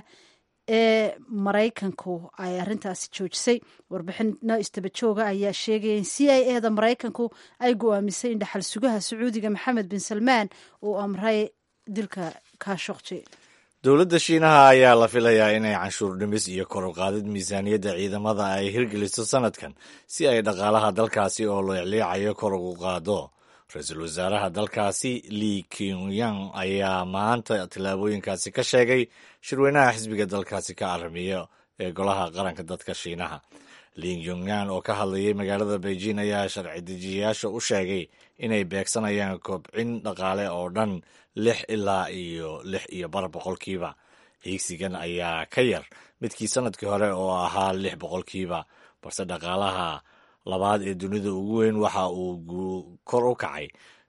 ee maraykanku ay arrintaasi joojisay warbixino istabajooga ayaa sheegaya in c i e da maraykanku ay go-aamisay in dhaxal sugaha sacuudiga maxamed bin salmaan uu amray dilka khashokji dowladda shiinaha ayaa la filayaa inay canshuur dhimis iyo kor u qaadid miisaaniyadda ciidamada ay hirgeliso sanadkan si ay dhaqaalaha dalkaasi oo leecleecayo kor ugu qaado ra-iisul wasaaraha dalkaasi li kyunyang ayaa maanta tillaabooyinkaasi ka sheegay shirweynaha xisbiga dalkaasi ka aramiya ee golaha qaranka dadka shiinaha li kyunyan oo ka hadlayay magaalada beijing ayaa sharci dejiyayaasha u sheegay inay beegsanayaan kobcin dhaqaale oo dhan lix ilaa iyo lix iyo bar boqolkiiba hiigsigan ayaa ka yar midkii sanadkii hore oo ahaa lix boqolkiiba balse dhaqaalaha labaad ee dunida ugu weyn waxa uu kor u kacay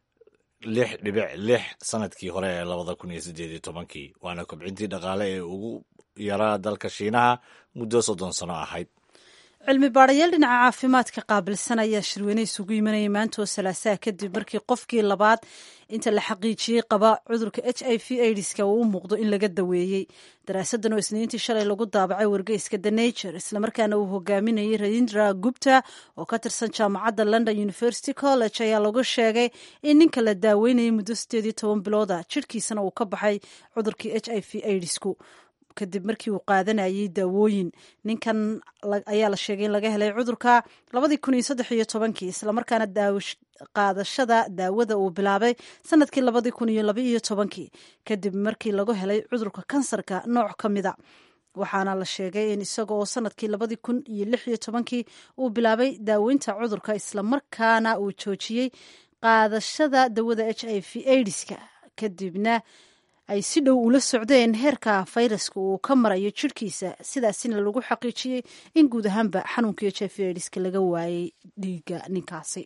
lix dhibic lix sanadkii hore ee labada kun iyo siddeed iyo tobankii waana kobcintii dhaqaale ee ugu yaraa dalka shiinaha muddo soddon sano ahayd cilmi baadhayaal dhinaca caafimaadka qaabilsan ayaa shirweyne isugu yimanayay maantoo salaasaha kadib markii qofkii labaad inta la xaqiijiyey qaba cudurka h i v aidiska uu u muuqdo in laga daweeyey daraasadan oo isniintii shalay lagu daabacay wargeyska the nature islamarkaana uu hogaaminayay rayindra gupta oo ka tirsan jaamacadda london university college ayaa lagu sheegay in ninka la daaweynayay muddo sideed iyo toban bilooda jidhkiisana uu ka baxay cudurkii h i v aidisku kadib markii uu qaadanayay daawooyin ninkan ayaa la sheegay in laga helay cudurka labadii kun iyo saddex iyo tobankii islamarkaana qaadashada daawada uu bilaabay sanadkii labadii kun iyo laba iyo tobankii kadib markii lagu helay cudurka kansarka nooc ka mida waxaana la sheegay in isaga oo sanadkii labadii kun iyo lix iyo tobankii uu bilaabay daaweynta cudurka islamarkaana uu joojiyey qaadashada dawada h i v aidiska kadibna ay si dhow ula socdeen heerka fayraska uu ka marayo jidhkiisa sidaasina lagu xaqiijiyey in guud ahaanba xanuunkii h i v aidiska laga waayey dhiigga ninkaasi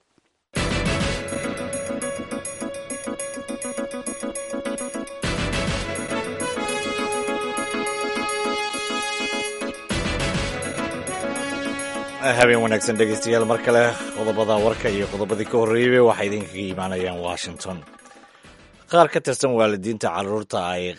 habeen wanaagsan dhegeystayaal mar kale qodobada warka iyo qodobadii ka horreeyey waxay idinkaga imaanayaan washington qaar ka tirsan waalidiinta caruurta ay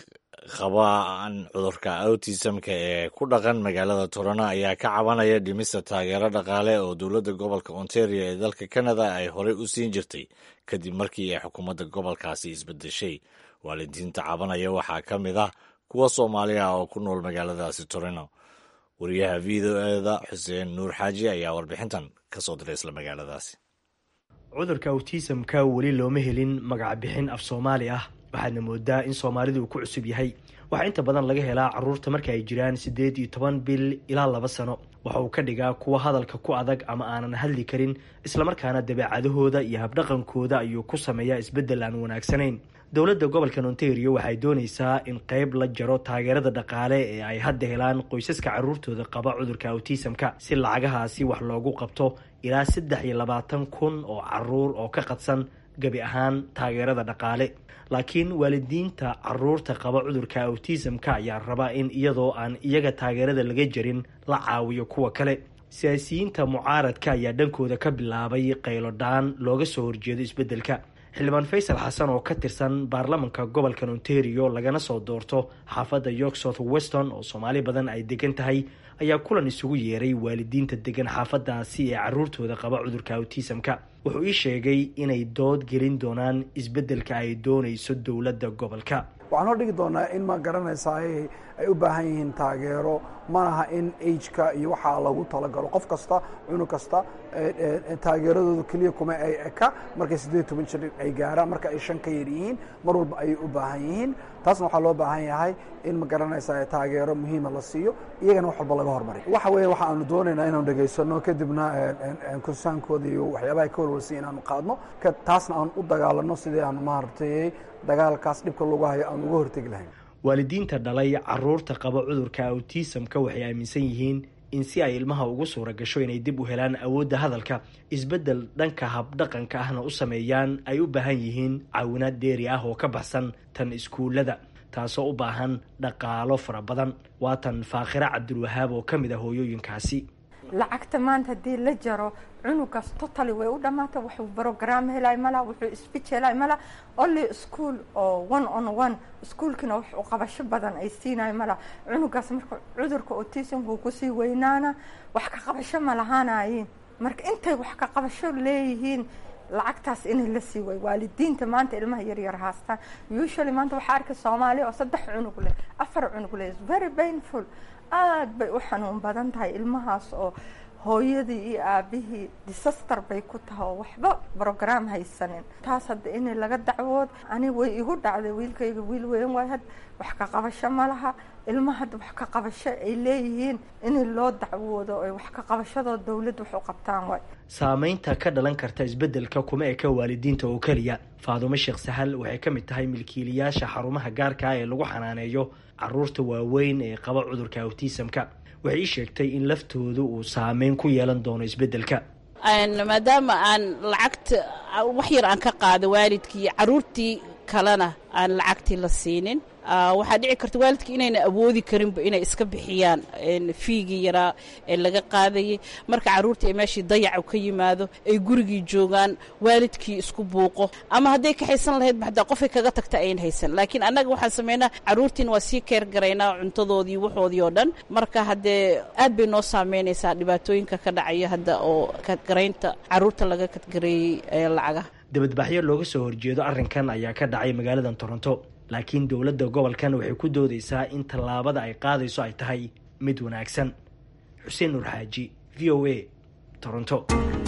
qabaan cudurka autismka ee ku dhaqan magaalada torano ayaa ka cabanaya dhimista taageero dhaqaale oo dowladda gobolka ontario ee dalka canada ay horey u siin jirtay kadib markii ay xukuumadda gobolkaasi isbedeshay waalidiinta cabanaya waxaa ka mid ah kuwa soomaali ah oo ku nool magaaladaasi torino wariyaha v o eda xuseen nuur xaaji ayaa warbixintan ka soo diray isla magaaladaasi cudurka awtisamka weli looma helin magacbixin af soomaali ah waxaadna moodaa in soomaalidu uu ku cusub yahay waxaa inta badan laga helaa caruurta marka ay jiraan siddeed iyo toban bil ilaa laba sano waxa uu ka dhigaa kuwa hadalka ku adag ama aanan hadli karin islamarkaana dabeecadahooda iyo habdhaqankooda ayuu ku sameeyaa isbeddel aan wanaagsanayn dowladda gobolka ontario waxay doonaysaa in qeyb la jaro taageerada dhaqaale ee ay hadda helaan qoysaska caruurtooda qaba cudurka awtisamka si lacagahaasi wax loogu qabto ilaa saddex iyo labaatan kun oo caruur oo ka qadsan gebi ahaan taageerada dhaqaale laakiin waalidiinta caruurta qaba cudurka awtisamka ayaa raba in iyadoo aan iyaga taageerada laga jarin la caawiyo kuwa kale siyaasiyiinta mucaaradka ayaa dhankooda ka bilaabay qaylodhaan looga soo horjeedo isbeddelka xildhibaan faysal xasan oo ka tirsan baarlamanka gobolka ontario lagana soo doorto xaafadda york south weston oo soomaali badan ay degan tahay ayaa kulan isugu yeeray waalidiinta degan xaafadaasi ee caruurtooda qaba cudurka awtisamka wuxuu ii sheegay inay dood gelin doonaan isbeddelka ay doonayso dowladda gobolka waxaan hor dhigi doonaa in ma garanaysaa ay u baahan yihiin taageero malaha in ageka iyo waxaa lagu talagalo qof kasta cunug kasta taageeradooda keliya kuma ay eka markay siddeed toban jir ay gaaraan marka ay shan ka yar yihiin mar walba ayay u baahan yihiin taasna waxaa loo baahan yahay in ma garanaysaa taageero muhiima la siiyo iyagana wax walba laga hormariy waxa weeye waxa aanu doonaynaa inaanu dhegaysano kadibna kursaankooda iyo waxyaabaha ka warwarsiya inaanu qaadno taasna aan u dagaalano sidii aanu maaragtay dagaalkaas dhibka lagu hayo aan uga hortegi lahayn waalidiinta dhalay caruurta qaba cudurka awtisamka waxay aaminsan yihiin in si ay ilmaha ugu suura gasho inay dib u helaan awoodda hadalka isbeddel dhanka habdhaqanka ahna u sameeyaan ay u baahan yihiin caawinaad deeri ah oo ka baxsan tan iskuullada taasoo u baahan dhaqaalo fara badan waa tan faakhira cabdulwahaab oo ka mid ah hooyooyinkaasi lacagta maanta haddii la jaro cunugaas totally way u dhamaata wuxuu brogram helay mala wuxuu speech helay mala only school oo one on one iskuolkina wax u qabasho badan ay siinayo mala cunugaas marka cudurka autismka uu kusii weynaana wax ka qabasho ma lahaanayiin marka intay wax ka qabasho leeyihiin lacagtaas inay la sii way waalidiinta maanta ilmaha yaryar haastaan usually maanta waxaa arkay soomaali oo saddex cunug leh afar cunug leh very painful aada bay u xanuun badan tahay ilmahaas oo hooyadii iyo aabihii disaster bay ku tahay oo waxba brogram haysanin taas hadda in laga dacwood ani way igu dhacday wiilkayga wiil weyn waay had wax ka qabasho ma laha ilmaha hadda wax ka qabasho ay leeyihiin in loo dacwoodo ay wax ka qabashadoo dowladda wax u qabtaan waay saameynta ka dhalan karta isbeddelka kuma eka waalidiinta oo keliya faadumo sheekh sahal waxay ka mid tahay milkiilayaasha xarumaha gaarka ah ee lagu xanaaneeyo caruurta waaweyn ee qaba cudurka awtisamka waxay ii sheegtay in laftoodu uu saameyn ku yeelan doono isbeddelka maadaama aan lacagta wax yar aan ka qaado waalidkii caruurtii kalena aan lacagtii la siinin waxaa dhici karta waalidkii inayna awoodi karinba inay iska bixiyaan fiigii yaraa ee laga qaadayay marka caruurtii ay meeshii dayacu ka yimaado ay gurigii joogaan waalidkii isku buuqo ama hadday ka haysan lahayd hadaa qofay kaga tagta ayn haysan laakiin annaga waxaan sameynaa caruurtiina waa sii keer garaynaa cuntadoodii waxoodii oo dhan marka haddee aad bay noo saameynaysaa dhibaatooyinka ka dhacaya hadda oo kadgaraynta caruurta laga kadgareeyey lacagaha dabadbaxyo looga soo horjeedo arrinkan ayaa ka dhacay magaaladan toronto laakiin dowladda gobolkan waxay ku doodaysaa in tallaabada ay qaadayso ay tahay mid wanaagsan xuseen nuur xaaji v o a toronto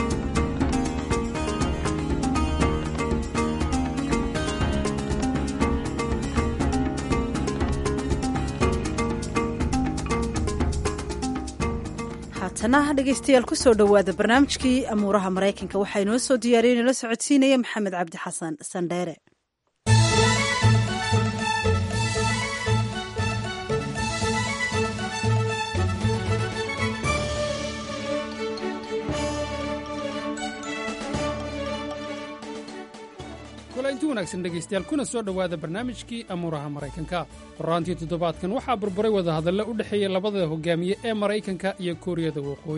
haatana dhegeystayaal kusoo dhowaada barnaamijkii amuuraha maraykanka waxaa inoo soo diyaariyey inala socodsiinaya maxamed cabdi xasan sandheere inti wanaagsan dhegaystayaal kuna soo dhowaada barnaamijkii amuuraha maraykanka horaantii toddobaadkan waxaa burburay wadahadalle u dhexeeya labada hogaamiye ee maraykanka iyo kuuriyada waqooyi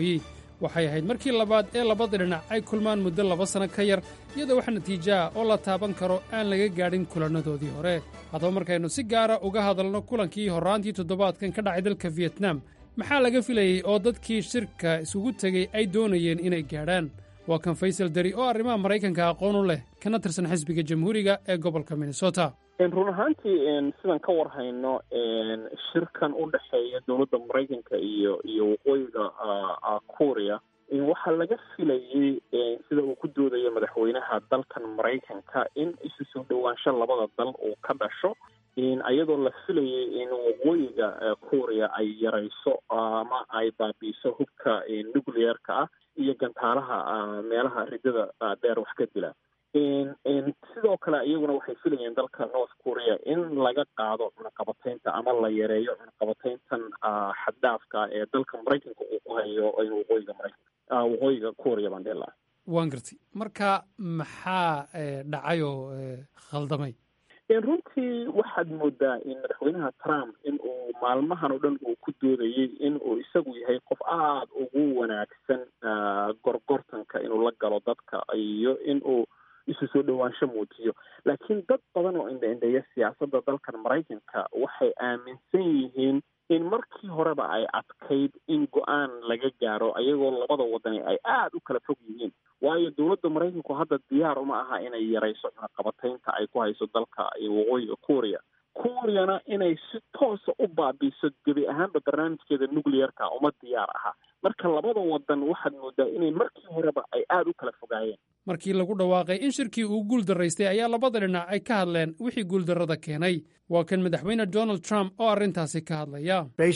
waxay ahayd markii labaad ee labada dhinac ay kulmaan muddo laba sanno ka yar iyadoo wax natiijo ah oo la taaban karo aan laga gaadhin kulannadoodii hore haddaba markaynu si gaara uga hadalno kulankii horraantii toddobaadkan ka dhacay dalka fiyetnam maxaa laga filayey oo dadkii shirka isugu tegey ay doonayeen inay gaadhaan waa kan faysal dari oo arrimaha maraykanka aqoon u leh kana tirsan xisbiga jamhuuriga ee gobolka minnesota run ahaantii sidaan ka war hayno shirkan u dhexeeya dowladda maraykanka iyo iyo waqooyiga korea waxaa laga filayey sida uu ku doodayo madaxweynaha dalkan maraykanka in isu soo dhowaansho labada dal uu ka dhasho iyadoo la filayay in waqooyiga korea ay yarayso ama ay baabiiso hubka nuclearka ah iyo gantaalaha meelaha ridada dheer wax ka dila sidoo kale iyaguna waxay filayeen dalka north korea in laga qaado cunaqabateynta ama la yareeyo cunaqabateyntan xaddaafka ee dalka maraykanka uu ku hayo waqooyiga maraykanka waqooyiga korea baan dhihi lahaa waan gartay marka maxaa dhacay oo khaldamay runtii waxaad moodaa in madaxweynaha trump in uu maalmahan oo dhan uu ku doodayey in uu isagu yahay qof aada ugu wanaagsan gorgortanka inuu la galo dadka iyo in uu isu soo dhowaansho muujiyo laakiin dad badan oo indha-indheeya siyaasadda dalkan maraykanka waxay aaminsan yihiin in markii horeba ay adkayd in go-aan laga gaaro ayagoo labada wadani ay aada u kala fog yihiin waayo dowladda maraykanku hadda diyaar uma aha inay yarayso cunaqabateynta ay ku hayso dalka waqooyiga korea koreana inay si toosa u baabiiso gebi ahaanba barnaamijkeeda nuclearka uma diyaar aha marka labada wadan waxaad moodaa inay markii horeba ay aada u kala fogaayeen markii lagu dhawaaqay in shirkii uu guul darraystay ayaa labada dhinac ay ka hadleen wixii guuldarrada keenay waa kan madaxweyne donald trump oo arrintaasi ka hadlaya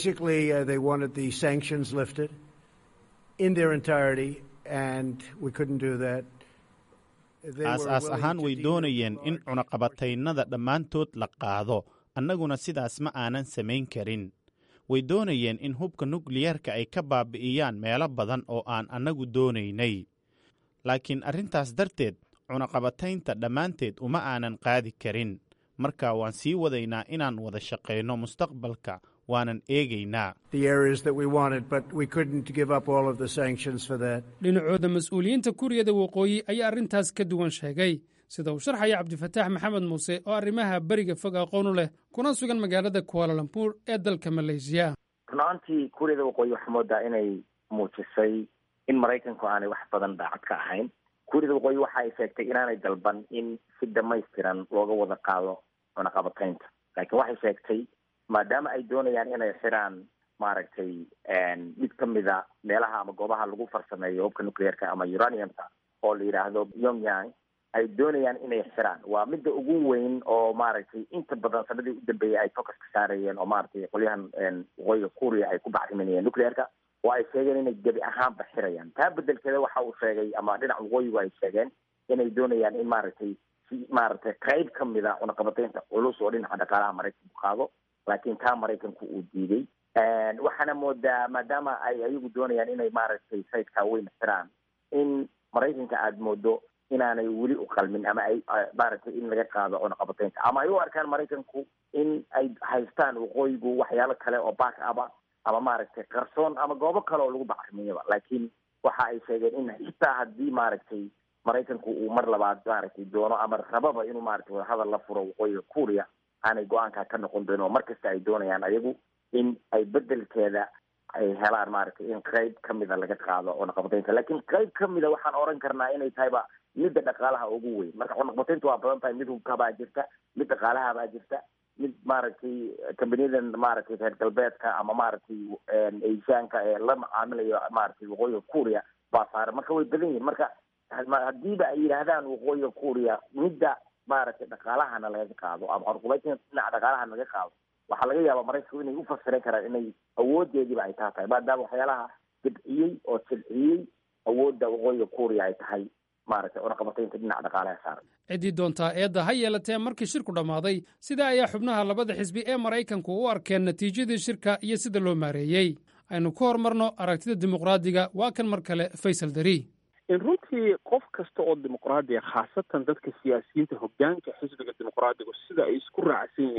aas-aas ahaan way doonayeen in cunaqabataynada dhammaantood la qaado annaguna sidaas ma aanan samayn karin way doonayeen in hubka nukliyeerka ay ka baabi'iyaan meelo badan oo aan annagu doonaynay laakiin arrintaas darteed cunaqabataynta dhammaanteed uma aanan qaadi karin marka waan sii wadaynaa inaan wada shaqayno mustaqbalka waanan eegaynaa dhinacooda mas-uuliyiinta kuuriyada waqooyi ayaa arrintaas ka duwan sheegay sida uu sharxaya cabdifataax maxamed muuse oo arrimaha beriga fog aqoon u leh kuna sugan magaalada kuaalalambuur ee dalka maleysiya runaantii kuuriyada waqooyi waxaa moodaa inay muujisay in maraykanku aanay wax badan daacad ka ahayn kuuriyada waqooyi waxa ay sheegtay inaanay dalban in si dhamaystiran looga wada qaado cunaqabataynta laakiin waxay sheegtay maadaama ay doonayaan inay xiraan maaragtay mid ka mida meelaha ama goobaha lagu farsameeyo hubka nuclearka ama uraniumka oo la yidhaahdo pyongyang ay doonayaan inay xiraan waa midda ugu weyn oo maaragtay inta badan sanadii u dambeeyay ay focus ka saarayeen oo maaragtay qolyahan waqooyiga kuuriya ay ku bacriminayeen nuclearka oo ay sheegeen inay gebi ahaanba xirayaan taa bedelkeeda waxa uu sheegay ama dhinaca waqooyigu ay sheegeen inay doonayaan in maaragtay si maaragtay qayb ka mid a cunaqabateynta culus oo dhinaca dhaqaalaha maraykanku qaado laakiin taa maraykanku uu diiday waxaana moodaa maadaama ay ayagu doonayaan inay maaragtay sayidkaa weyn xiraan in maraykanka aada moodo inaanay weli u qalmin ama ay maaragtay in laga qaado cunaqabateynta ama ay u arkaan maraykanku in ay haystaan waqooyigu waxyaalo kale oo back aba ama maaragtay qarsoon ama goobo kale oo lagu bacrimiyoba laakiin waxa ay sheegeen in xitaa haddii maaragtay maraykanku uu mar labaad maaragtay doono ama rababa inuu maaragtay wadahadal la furo waqooyiga kuuriya aanay go-aankaa ka noqon doonin oo markasta ay doonayaan ayagu in ay bedelkeeda ay helaan maaragtay in qayb ka mida laga qaado cunaqabateynta laakiin qayb ka mida waxaan oran karnaa inay tahayba midda dhaqaalaha ugu weyn marka cunaqabateynta waa badan tahay mid hubkabaa jirta mid dhaqaalahabaa jirta mid maaragtay kambaniyadan maaragtay reer galbeedka ama maaragtay asiaanka ee la macaamilayo maaragtay waqooyiga kuuriya baa saaran marka way badan yihin marka haddiiba ay yidhaahdaan waqooyiga kuuriya midda maaragtay dhaqaalahana laga qaado ama cunaqabateynta dhinaca dhaqaalahana laga qaado waxaa laga yaabaa maraykanku inay ufasiran karaan inay awoodeediiba ay taa tahay maadaama waxyaalaha dibciyey oo silciyey awoodda waqooyiga kuuriya ay tahay maaragtay cunaqabateynta dhinaca dhaqaalaha saaran ciddii doontaa eedda ha yeelatee markii shirku dhammaaday sidaa ayaa xubnaha labada xisbi ee maraykanku u arkeen natiijadii shirka iyo sida loo maareeyey aynu ku horumarno aragtida dimuqraadiga waa kan mar kale faysal dari runtii qof kasta oo dimuqraadiya khaasatan dadka siyaasiyiinta hogaanka xisbiga dimuqraadigu sida ay isku raacsan yihiin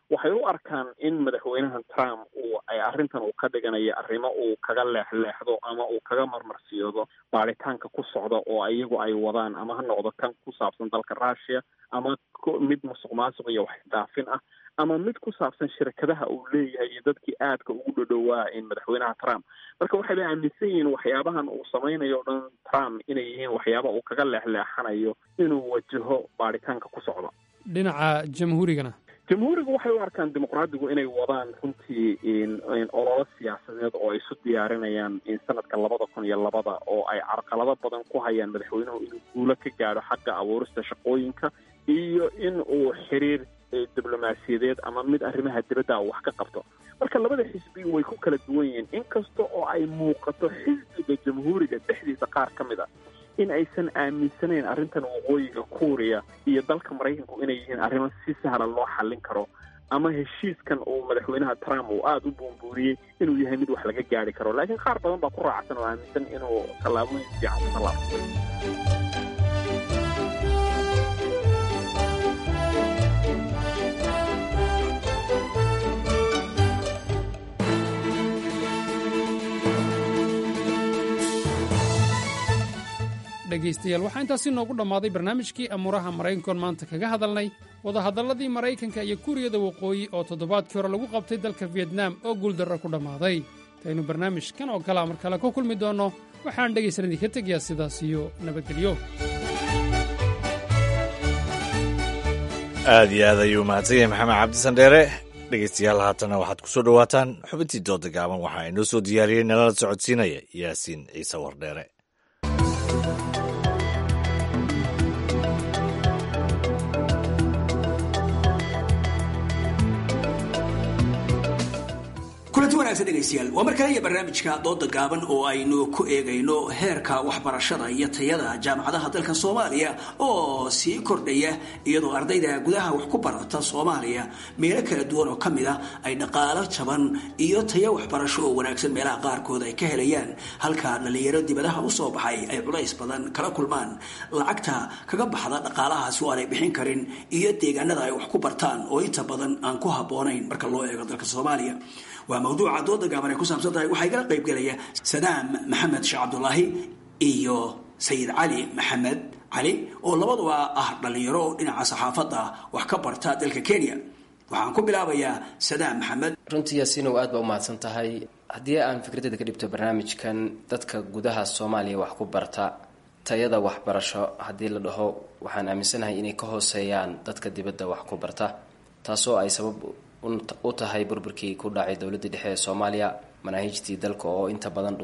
waxay u arkaan in madaxweynaha trump uu ay arrintan uu ka dhiganayo arrimo uu kaga leexleexdo ama uu kaga marmarsiyoodo baaritaanka ku socda oo iyagu ay wadaan ama ha noqdo kan ku saabsan dalka russia ama mid musuq maasuq iyo waxdaafin ah ama mid ku saabsan shirkadaha uu leeyahay iyo dadkii aadka ugu dhodhowaa in madaxweynaha trump marka waxay bay aaminsan yihiin waxyaabahan uu samaynayo o dhan trump inay yihiin waxyaaba uu kaga leexleexanayo inuu wajaho baaritaanka ku socda dhinaca jamhuurigana jamhuuriga waxay u arkaan dimuqraadigu inay wadaan runtii ololo siyaasadeed oo ay isu diyaarinayaan in sanadka labada kun iyo labada oo ay carqalado badan ku hayaan madaxweynuhu inuu guulo ka gaadho xagga abuurista shaqooyinka iyo in uu xiriir diblomaasiyadeed ama mid arrimaha dibadda wax ka qabto marka labada xisbi way ku kala duwan yihiin inkasta oo ay muuqato xisbiga jamhuuriga dhexdiisa qaar ka mid a in aysan aaminsanayn arrintan waqooyiga kuuriya iyo dalka maraykanku inay yihiin arrimo si sahla loo xallin karo ama heshiiskan uu madaxweynaha trump uu aada u buunbuuriyey inuu yahay mid wax laga gaari karo laakiin qaar badan baa ku raacsan oo aaminsan inuu tallaabooyin fiican ku tallaabsaday dhegaystayaal waxaa intaasi noogu dhammaaday barnaamijkii amuuraha maraykankoon maanta kaga hadalnay wadahadalladii maraykanka iyo kuuriyada waqooyi oo toddobaadkii hore lagu qabtay dalka fiyetnaam oo guuldarro ku dhammaaday intaynu barnaamijkan oo kalea mar kale ku kulmi doonno waxaan dhegaysan idinka tegayaa sidaas iyo nabadgelyo aad iyo aad ayuu mahadsan yahay maxamed cabdisandheere dhegaystayaal haatana waxaad ku soo dhowaataan xubintii dooda gaaban waxaa inoo soo diyaariyey nalala socodsiinaya yaasiin ciise wardheere kulanti wanaagsan dhegaystayaal waa mar kale iyo barnaamijka dooda gaaban oo aynu ku eegayno heerka waxbarashada iyo tayada jaamacadaha dalka soomaaliya oo sii kordhaya iyadoo ardayda gudaha wax ku barata soomaaliya meelo kala duwan oo kamid ah ay dhaqaalo jaban iyo tayo waxbarasho oo wanaagsan meelaha qaarkood ay ka helayaan halka dhalinyaro dibadaha usoo baxay ay culays badan kala kulmaan lacagta kaga baxda dhaqaalahaasi oo aanay bixin karin iyo deegaanada ay wax ku bartaan oo inta badan aan ku habboonayn marka loo eego dalka soomaaliya waa mawduuca dooda gaaban ay ku saabsan tahay waxaa igala qayb gelaya sadaam maxamed sheekh cabdulaahi iyo sayid cali maxamed cali oo labaduba ah dhallinyaro dhinaca saxaafadda wax ka barta dalka kenya waxaan ku bilaabayaa sadaam maxamed runtii yaasiinow aad baa u mahadsan tahay haddii aan fikradeda ka dhibto barnaamijkan dadka gudaha soomaaliya wax ku barta tayada waxbarasho haddii la dhaho waxaan aaminsanahay inay ka hooseeyaan dadka dibadda wax ku barta taasoo ay sabab u tahay burburkii ku dhacay dowladda dhexe ee soomaaliya manaahiijtii dalka oo inta badan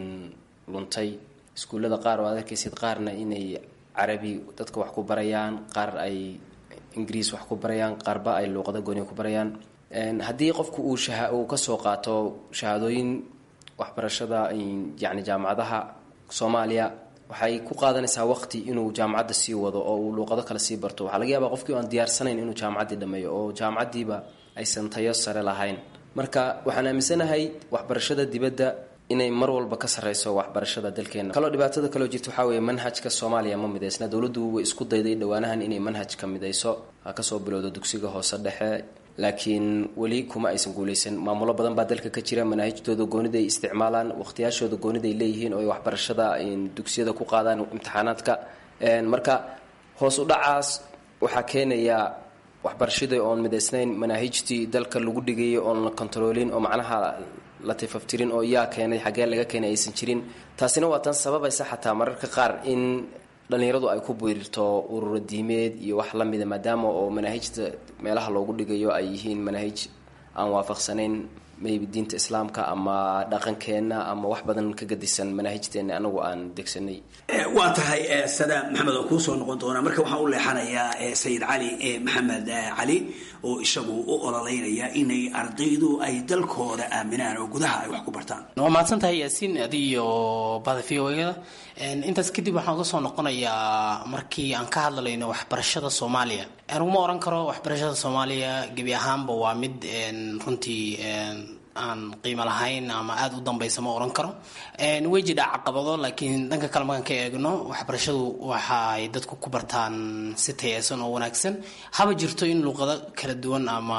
luntay iskuullada qaar oo aad arkaysid qaarna inay carabi dadka wax ku barayaan qaar ay ingiriis wax ku barayaan qaarba ay luuqada gooni ku barayaan haddii qofku uu uu kasoo qaato shahaadooyin waxbarashada yacni jaamacadaha soomaaliya waxay ku qaadanaysaa waqti inuu jaamacadda sii wado oo uu luuqado kale sii barto waxaa laga yaabaa qofkii aan diyaarsanayn inuu jaamacaddii dhameeyo oo jaamacaddiiba aysan tayo sare lahayn marka waxaan aaminsanahay waxbarashada dibadda inay mar walba ka sarreyso waxbarashada dalkeena kaloo dhibaatada kaloo jirta waxaa weeye manhajka soomaaliya ma midaysna dowladdu way isku dayday dhowaanahan inay manhajka midayso ha kasoo bilowdo dugsiga hoose dhexe laakiin weli kuma aysan guuleysan maamulo badan baa dalka ka jira manaahijtooda goonida ay isticmaalaan waqtiyaashooda goonida ay leeyihiin oo ay waxbarashada dugsiyada ku qaadaan imtixaanaadka marka hoos u dhacaas waxaa keenaya waxbarashadii oon midaysnayn manaahijtii dalka lagu dhigayay oon la kontaroolin oo macnaha la tifaftirin oo yaa keenay xaggee laga keenay aysan jirin taasina waa tan sababaysa xataa mararka qaar in dhallinyaradu ay ku biirto ururo diimeed iyo wax la mida maadaama oo manaahijta meelaha loogu dhigayo ay yihiin manaahij aan waafaqsanayn maybe diinta islaamka ama dhaqankeenna ama wax badan ka gadisan manaahijteena anagu aan degsanay waa tahay sadaam maxamed oo kuusoo noqon doonaa marka waxaan u leexanayaa sayid cali maxamed cali oo isagu u ololeynaya inay ardaydu ay dalkooda aaminaan oo gudaha ay wax ku bartaan waa mahadsan tahay yaasiin adi iyo bada v o da intaas kadib waxaan uga soo noqonayaa markii aan ka hadlayno waxbarashada soomaaliya aniguma oran karo waxbarashada soomaaliya gebi ahaanba waa mid runtii aan qiimo lahayn ama aada u dambaysa ma oran karo way jidhaa caqabado laakiin dhanka kale markaan ka eegno waxbarashadu waxaay dadku ku bartaan si tayeysan oo wanaagsan haba jirto in luuqado kala duwan ama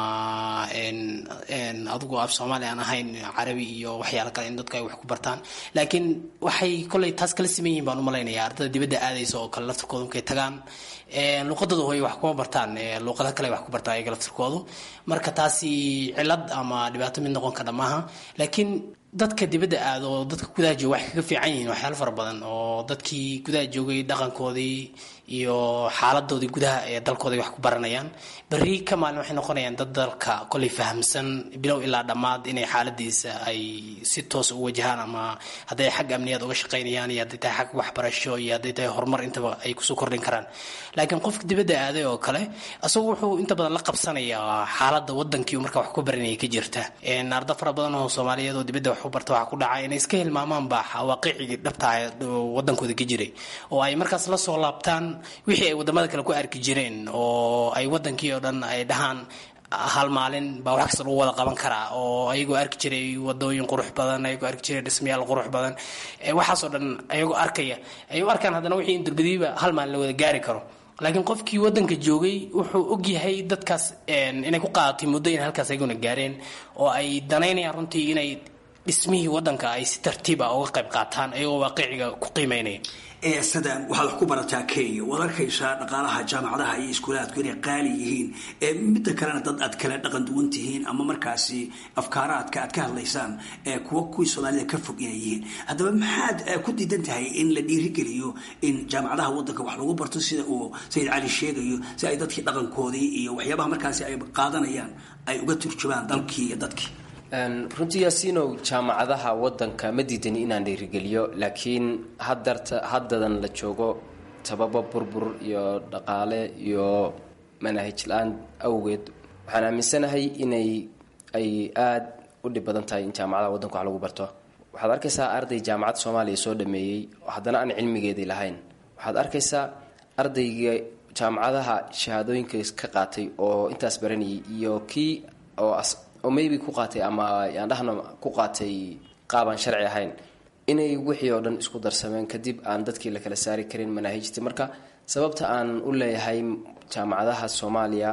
adigu af soomaali aan ahayn carabi iyo waxyaalo kale in dadku ay wax ku bartaan laakiin waxay koley taas kala siman yihiin baan u malaynaya ardada dibadda aadaysa oo kale laftirkooda markay tagaan luuqadooda hooy wax kuma bartaan luuqada kale wax ku bartaan ayaga laftirkoodu marka taasi cilad ama dhibaato mid noqon kara maaha laakiin dadka dibadda aada oo dadka gudaha jooga waxay kaga fiican yihiin waxyaalo fara badan oo dadkii gudaha joogay dhaqankoodii iyo xaaladoodii gudaha ee dalkooda wax ku baranayaan berri ka maalin waxay noqonayaan dad dalka kolay fahamsan bilow ilaa dhammaad inay xaaladiisa ay si toos u wajahaan ama hadday xag amniyaad uga shaqaynayaan iyo hadday tahay xag waxbarasho iyo hadday tahay horumar intaba ay kusoo kordhin karaan laakiin qofka dibadda aaday oo kale isagu wuxuu inta badan la qabsanayaa xaaladda wadankii marka wax ku baranaya ka jirta arda fara badan oo soomaaliyeed oo dibadda wax u barta waxaa ku dhaca inay iska hilmaamaanba waaqicigii dhabtaa wadankooda ka jiray oo ay markaas la soo laabtaan wixii ay wadamada kale ku arki jireen oo ay wadankii oo dhan ay dhahaan hal maalin baa wax kasta lagu wada qaban karaa oo ayagoo arki jiray wadooyin qurux badan ayagoo arki jiray dhismayaal qurux badan waxaasoo dhan ayagoo arkaya ay u arkaan haddana wixii in durbadiiba hal maalin la wada gaari karo laakiin qofkii wadanka joogay wuxuu ogyahay dadkaas inay ku qaadatay muddo inay halkaas ayaguna gaareen oo ay danaynayaan runtii inay dhismihii wadanka ay si tartiiba uga qayb qaataan ayagoo waaqiciga ku qiimeynaya sadam waxaad wax ku barataa kenya waad arkaysaa dhaqaalaha jaamacadaha iyo iskuulaadku inay qaali yihiin midda kalena dad aad kala dhaqan duwan tihiin ama markaasi afkaaraadka aad ka hadlaysaan kuwa kuwii soomaalida ka fog inay yihiin haddaba maxaad ku diidan tahay in la dhiirigeliyo in jaamacadaha wadanka wax lagu barto sida uu sayid cali sheegayo si ay dadkii dhaqankoodii iyo waxyaabaha markaasi ay qaadanayaan ay uga turjumaan dalkii iyo dadkii runtii yaasiinow jaamacadaha wadanka ma diidani inaan dhiirigeliyo laakiin hadarta haddadan la joogo sababo burbur iyo dhaqaale iyo manaahij la-aan awgeed waxaan aaminsanahay inay ay aada u dhib badan tahay in jaamacadaha wadanka wax lagu barto waxaad arkaysaa arday jaamacad soomaaliya soo dhameeyey haddana aan cilmigeedii lahayn waxaad arkaysaa ardayga jaamacadaha shahaadooyinka ka qaatay oo intaas baranayay iyo kii oo oo maybe ku qaatay ama yaan dhahno ku qaatay qaabaan sharci ahayn inay wixii oo dhan isku darsameen kadib aan dadkii la kala saari karin manaahijta marka sababta aan u leeyahay jaamacadaha soomaaliya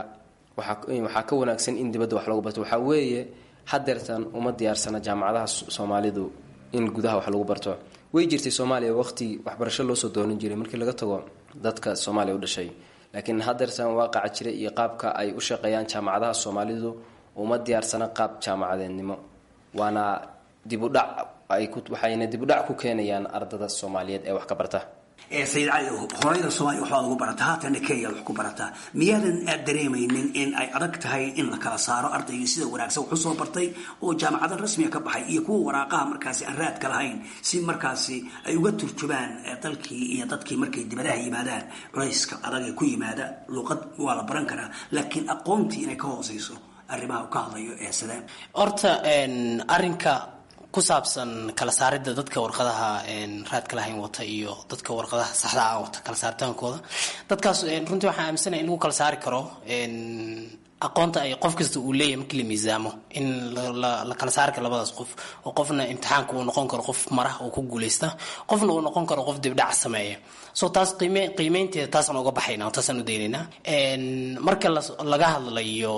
waxaa ka wanaagsan in dibadda wax lagu barto waxaa weeye hadeertan uma diyaarsana jaamacadaha soomaalidu in gudaha wax lagu barto way jirtay soomaaliya waqti waxbarasho loosoo doonan jiray markii laga tago dadka soomaaliya u dhashay laakiin hadeertan waaqaca jira iyo qaabka ay u shaqeeyaan jaamacadaha soomaalidu uma diyaarsana qaab jaamacadeednimo waana dibudhac waxayna dibudhac ku keenayaan ardada soomaaliyeed ee wax ka barta sayid cali horeyda soomaaliya waxbaad ugu barataa haatana kenya wax ku barataa miyaadan aad dareemaynin in ay adag tahay in la kala saaro ardaygii sida wanaagsan wax usoo bartay oo jaamacada rasmiga ka baxay iyo kuwa waraaqaha markaasi aan raadka lahayn si markaasi ay uga turjubaan dalkii iyo dadkii markay dibadaha yimaadaan culayska adag ee ku yimaada luuqad waa la baran karaa laakiin aqoontii inay ka hooseyso arrimaha uu ka hadlayo ee sadaan horta arinka ku saabsan kala saaridda dadka warqadaha raadka lahayn wata iyo dadka warqadaha saxda ah wata kala saaritaankooda dadkaas runtii waxaan aaminsanaya in lagu kala saari karo aqoonta ay qof kasta uu leeyahay markii la miisaamo in la kala saari karo labadaas qof oo qofna imtixaanka uu noqon karo qof mara oo ku guuleysta qofna uu noqon karo qof dibdhac sameeya so taas qiime qiimeynteeda taasaan uga baxayna oo taasaan u daynaynaa marka laga hadlayo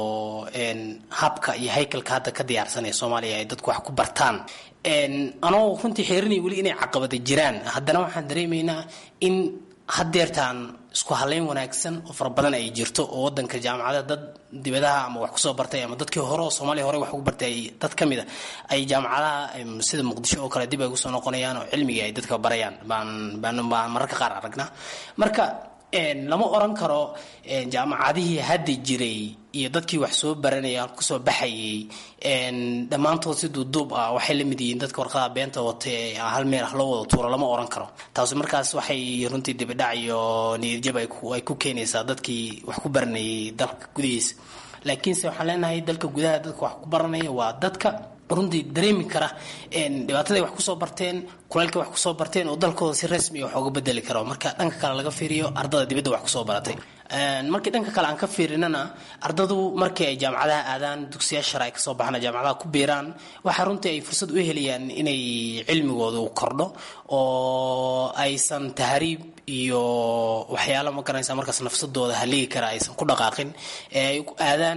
habka iyo haykalka hadda ka diyaarsanaya soomaaliya ay dadku wax ku bartaan anoo runtii xeerinaya weli inay caqabada jiraan haddana waxaan dareemaynaa in hadeertaan isku haleyn wanaagsan oo fara badan ay jirto oo wadanka jaamacada dad dibadaha ama wax kusoo bartay ama dadkii hore oo soomaaliya hore wax ugu bartay dad ka mid a ay jaamacadaha sida muqdisho oo kale dib ay ugusoo noqonayaan oo cilmigii ay dadka barayaan baan baan baan mararka qaar aragnaa marka lama oran karo jaamacadihii hadda jiray iyo dadkii wax soo baranaya kusoo baxayay dhammaantood si duuduub ah waxay la mid yihiin dadka warqadaha beenta wata ee hal meel ah loo wada tuuro lama oran karo taasi markaas waxay runtii dibidhac iyo niyadjab ay ku keenaysaa dadkii wax ku baranayay dalka gudihiisa laakiinse waxaan leenahay dalka gudaha dadka wax ku baranaya waa dadka runtii dareemi kara dhibaataday wax kusoo barteen kulaylka wax kusoo barteen oo dalkooda si rasmi wax uga bedeli karo marka dhanka kale laga fiiriyo ardada dibadda wax kusoo baratay markii dhanka kale aan ka fiirinana ardadu markii ay jaamacadaha aadaan dugsiya shar ay kasoo baxaan jaamacadaha ku biiraan waxaa runtii ay fursad u helayaan inay cilmigooda u kordho oo aysan tahriib iyo waxyaalo ma garanaysa markaas nafsadooda haligi kara aysan ku dhaqaaqin ee ay aadaan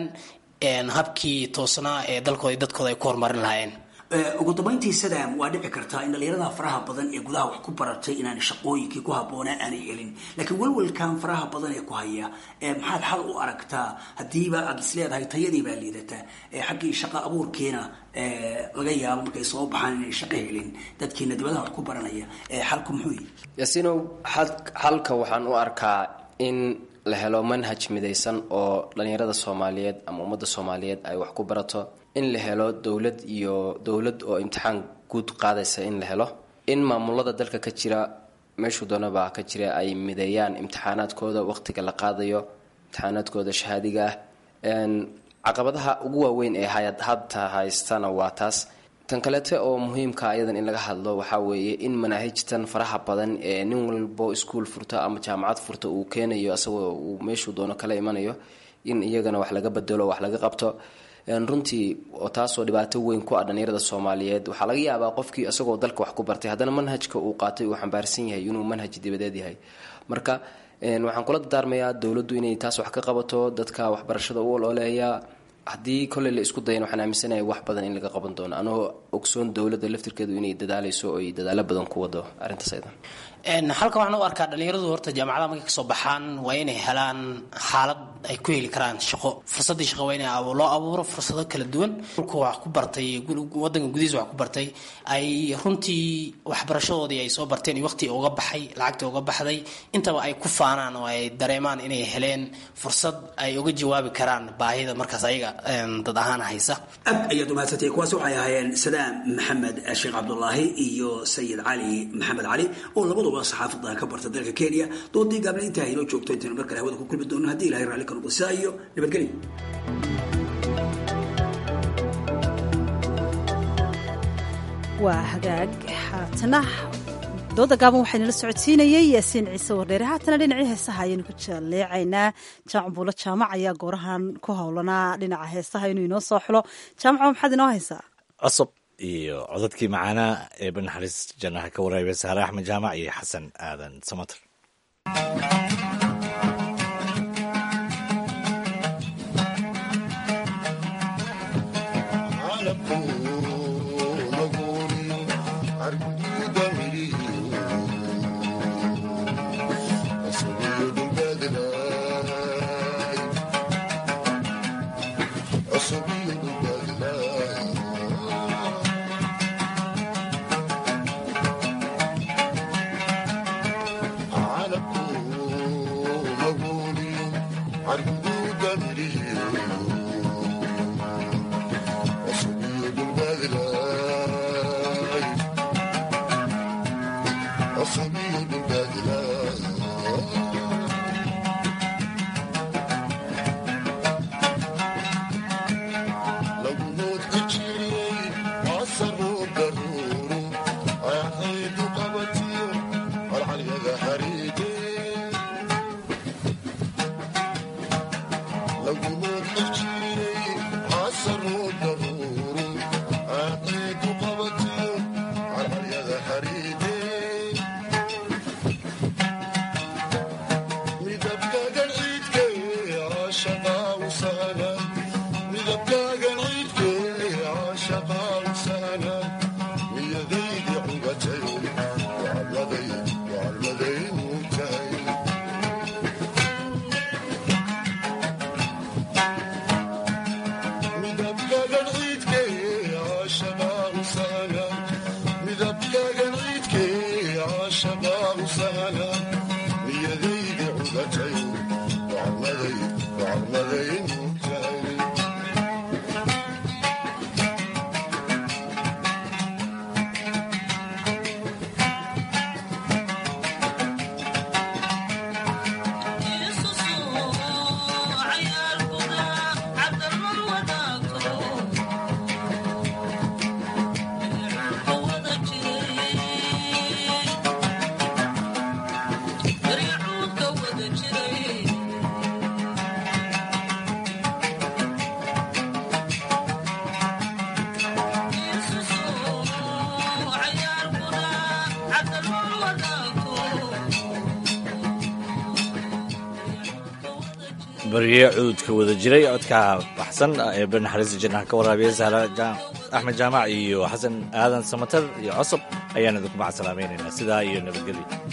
habkii toosnaa ee dalkooda iyo dadkooda ay ku horumarin lahaayeen ugu dambayntii sadam waa dhici kartaa in dhalinyarada faraha badan ee gudaha wax ku baratay inaan shaqooyinkii ku habboonaan aanay helin laakiin welwelkan faraha badan ee ku haya maxaad xal u aragtaa haddiiba aad is leedahay tayadii baa liidataa xaggii shaqo abuurkiina laga yaabo markay soo baxaan inay shaqo helin dadkiina dibadaha wax ku baranaya xalku muxuu yihi yaasiinow xalka waxaan u arkaa in la helo manhaj midaysan oo dhalinyarada soomaaliyeed ama ummadda soomaaliyeed ay wax ku barato in la helo dowlad iyo dowlad oo imtixaan guud qaadaysa in la helo in maamulada dalka ka jira meeshuu doonaba ka jira ay mideeyaan imtixaanaadkooda waqtiga la qaadayo imtixaanaadkooda shahaadiga ah caqabadaha ugu waaweyn ee hadda haystana waa taas tan kaleete oo muhiimka ayadan in laga hadlo waxaa weeye in manaahijtan faraha badan ee nin walbo iskuol furta ama jaamacad furta uu keenayo asagoo uu meeshuu doono kala imanayo in iyagana wax laga bedelo wax laga qabto runtii oo taasoo dhibaato weyn ku ah dhalinyarada soomaaliyeed waxaa laga yaabaa qofkii isagoo dalka wax ku bartay haddana manhajka uu qaatay uu xambaarsan yahay inuu manhaj dibadeed yahay marka waxaan kula dardaarmayaa dowladdu inay taas wax ka qabato dadka waxbarashada u olooleeya haddii kolley la isku dayan waxaan aaminsanahay wax badan in laga qaban doono anoo ogsoon dowladda laftirkeedu inay dadaaleyso oo ay dadaalo badan ku wado arrintaas aydan halka waxaan u arkaa dhalinyaradu horta jaamacadaha markay kasoo baxaan waa inay helaan xaalad ay ku heli karaan shaqo fursadii shaqo waa in loo abuuro fursado kala duwan dhulka wax ku bartay wadanka gudihiisa wax ku bartay ay runtii waxbarashadoodii ay soo barteen iyo waqti uga baxay lacagta uga baxday intaba ay ku faanaan oo ay dareemaan inay heleen fursad ay uga jawaabi karaan baahida markaas ayaga dad ahaan haysa aad ayaad umahadsantay kuwaas waxay ahaayeen sadaam maxamed sheekh cabdulaahi iyo sayid cali maxamed cali oo labaduba saxaafada ka barta dalka kenya doodii gaabna intaa inoo joogto intaynu mar kale hawada ku kulmi doono haddii ilahay raalli ka noqdo sidaa iyo nabadgelyo waa hagaag haatana dooda gaaban waxaynala socodsiinayey yaasiin ciise wardheere haatana dhinacii heesaha ayaynu ku jaleecaynaa jaamacbuulo jaamac ayaa goorahan ku howlanaa dhinaca heesaha inuu inoo soo xulo jaamaco maxaad inoo haysaa cusub iyo codadkii macaanaa ee banaxariis jannaha ka waraabay saare axmed jaamac iyo xasan aadan samater barye cuudka wada jiray codka baxsan ee banaxariista jannaha ka waraabiya sahra axmed jaamac iyo xasan aadan samatar iyo cosob ayaan idinku macasalaamaynaynaa sidaa iyo nabadgelyo